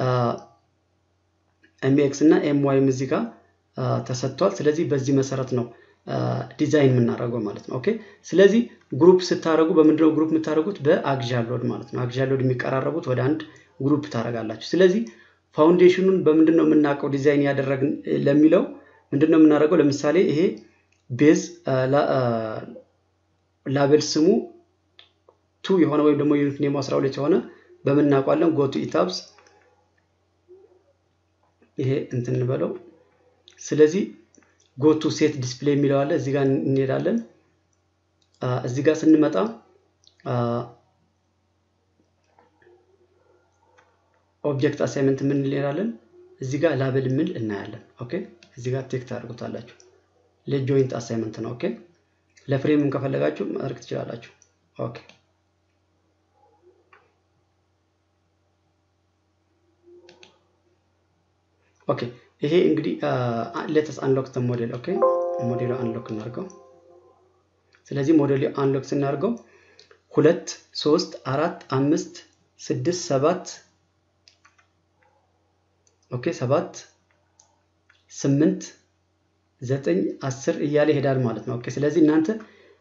ኤምኤክስ እና ኤምዋይም እዚህ ጋር ተሰጥቷል። ስለዚህ በዚህ መሰረት ነው ዲዛይን የምናደርገው ማለት ነው። ኦኬ ስለዚህ ግሩፕ ስታደረጉ በምንድነው ግሩፕ የምታደርጉት? በአግዣል ሎድ ማለት ነው። አግዣል ሎድ የሚቀራረቡት ወደ አንድ ግሩፕ ታደርጋላችሁ። ስለዚህ ፋውንዴሽኑን በምንድን ነው የምናውቀው ዲዛይን ያደረግን ለሚለው ምንድን ነው የምናደርገው? ለምሳሌ ይሄ ቤዝ ላቤል ስሙ ቱ የሆነ ወይም ደግሞ ዩኒት ኔሙ 12 የሆነ በምን እናውቋለን? ጎቱ ኢታብስ ይሄ እንትን እንበለው። ስለዚህ ጎቱ ሴት ዲስፕሌይ የሚለው አለ። እዚህ ጋር እንሄዳለን። እዚህ ጋር ስንመጣ ኦብጀክት አሳይመንት ምን እንሄዳለን። እዚህ ጋር ላብል ምን እናያለን። ኦኬ እዚህ ጋር ቴክ ታደርጉታላችሁ። ለጆይንት አሳይመንት ነው። ኦኬ ለፍሬምም ከፈለጋችሁ ማድረግ ትችላላችሁ። ኦኬ ኦኬ ይሄ እንግዲህ ሌተስ አንሎክ ሞዴል ኦኬ ሞዴሉ አንሎክ እናድርገው። ስለዚህ ሞዴሉ አንሎክ ስናደርገው ሁለት ሶስት አራት አምስት ስድስት ሰባት ኦኬ ሰባት ስምንት ዘጠኝ አስር እያለ ይሄዳል ማለት ነው። ኦኬ ስለዚህ እናንተ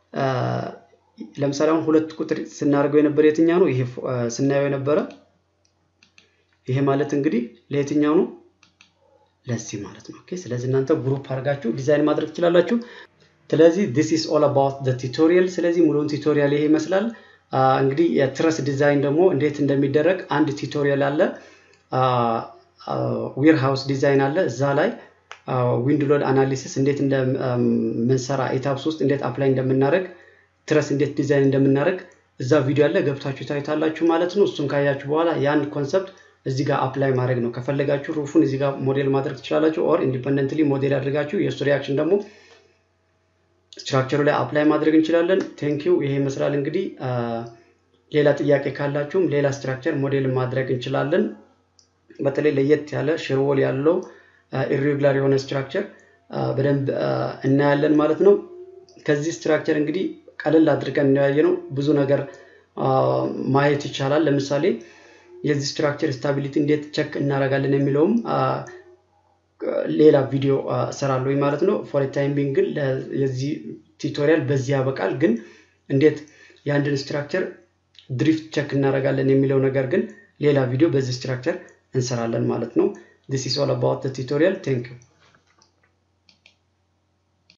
ለምሳሌ አሁን ሁለት ቁጥር ስናደርገው የነበረ የትኛው ነው? ይሄ ስናየው የነበረ ይሄ ማለት እንግዲህ ለየትኛው ነው? ለዚህ ማለት ነው። ኦኬ ስለዚህ እናንተ ግሩፕ አድርጋችሁ ዲዛይን ማድረግ ትችላላችሁ። ስለዚህ ዲስ ኢስ ኦል አባውት ዘ ቱቶሪያል። ስለዚህ ሙሉውን ቱቶሪያል ይሄ ይመስላል። እንግዲህ የትረስ ዲዛይን ደግሞ እንዴት እንደሚደረግ አንድ ቱቶሪያል አለ። ዌር ሃውስ ዲዛይን አለ እዛ ላይ ዊንድ ሎድ አናሊሲስ እንዴት እንደምንሰራ ኢታፕስ ውስጥ እንዴት አፕላይ እንደምናደርግ ትረስ እንዴት ዲዛይን እንደምናደርግ እዛ ቪዲዮ አለ ገብታችሁ ታዩታላችሁ ማለት ነው። እሱን ካያችሁ በኋላ ያን ኮንሰፕት እዚህ ጋር አፕላይ ማድረግ ነው። ከፈለጋችሁ ሩፉን እዚህ ጋር ሞዴል ማድረግ ትችላላችሁ። ኦር ኢንዲፐንደንትሊ ሞዴል አድርጋችሁ የእሱ ሪያክሽን ደግሞ ስትራክቸሩ ላይ አፕላይ ማድረግ እንችላለን። ቴንኪው ይሄ ይመስላል እንግዲህ። ሌላ ጥያቄ ካላችሁም ሌላ ስትራክቸር ሞዴል ማድረግ እንችላለን። በተለይ ለየት ያለ ሽርወል ያለው ኢሬጉላር የሆነ ስትራክቸር በደንብ እናያለን ማለት ነው። ከዚህ ስትራክቸር እንግዲህ ቀለል አድርገን እናያየ ነው ብዙ ነገር ማየት ይቻላል። ለምሳሌ የዚህ ስትራክቸር ስታቢሊቲ እንዴት ቸክ እናደርጋለን የሚለውም ሌላ ቪዲዮ እሰራለሁ ማለት ነው። ፎር ታይም ቢንግ ግን የዚህ ቱቶሪያል በዚህ ያበቃል። ግን እንዴት የአንድን ስትራክቸር ድሪፍት ቸክ እናደርጋለን የሚለው ነገር ግን ሌላ ቪዲዮ በዚህ ስትራክቸር እንሰራለን ማለት ነው። ዲስ ኢስ ኦል አባውት ቱቶሪያል ቴንክ ዩ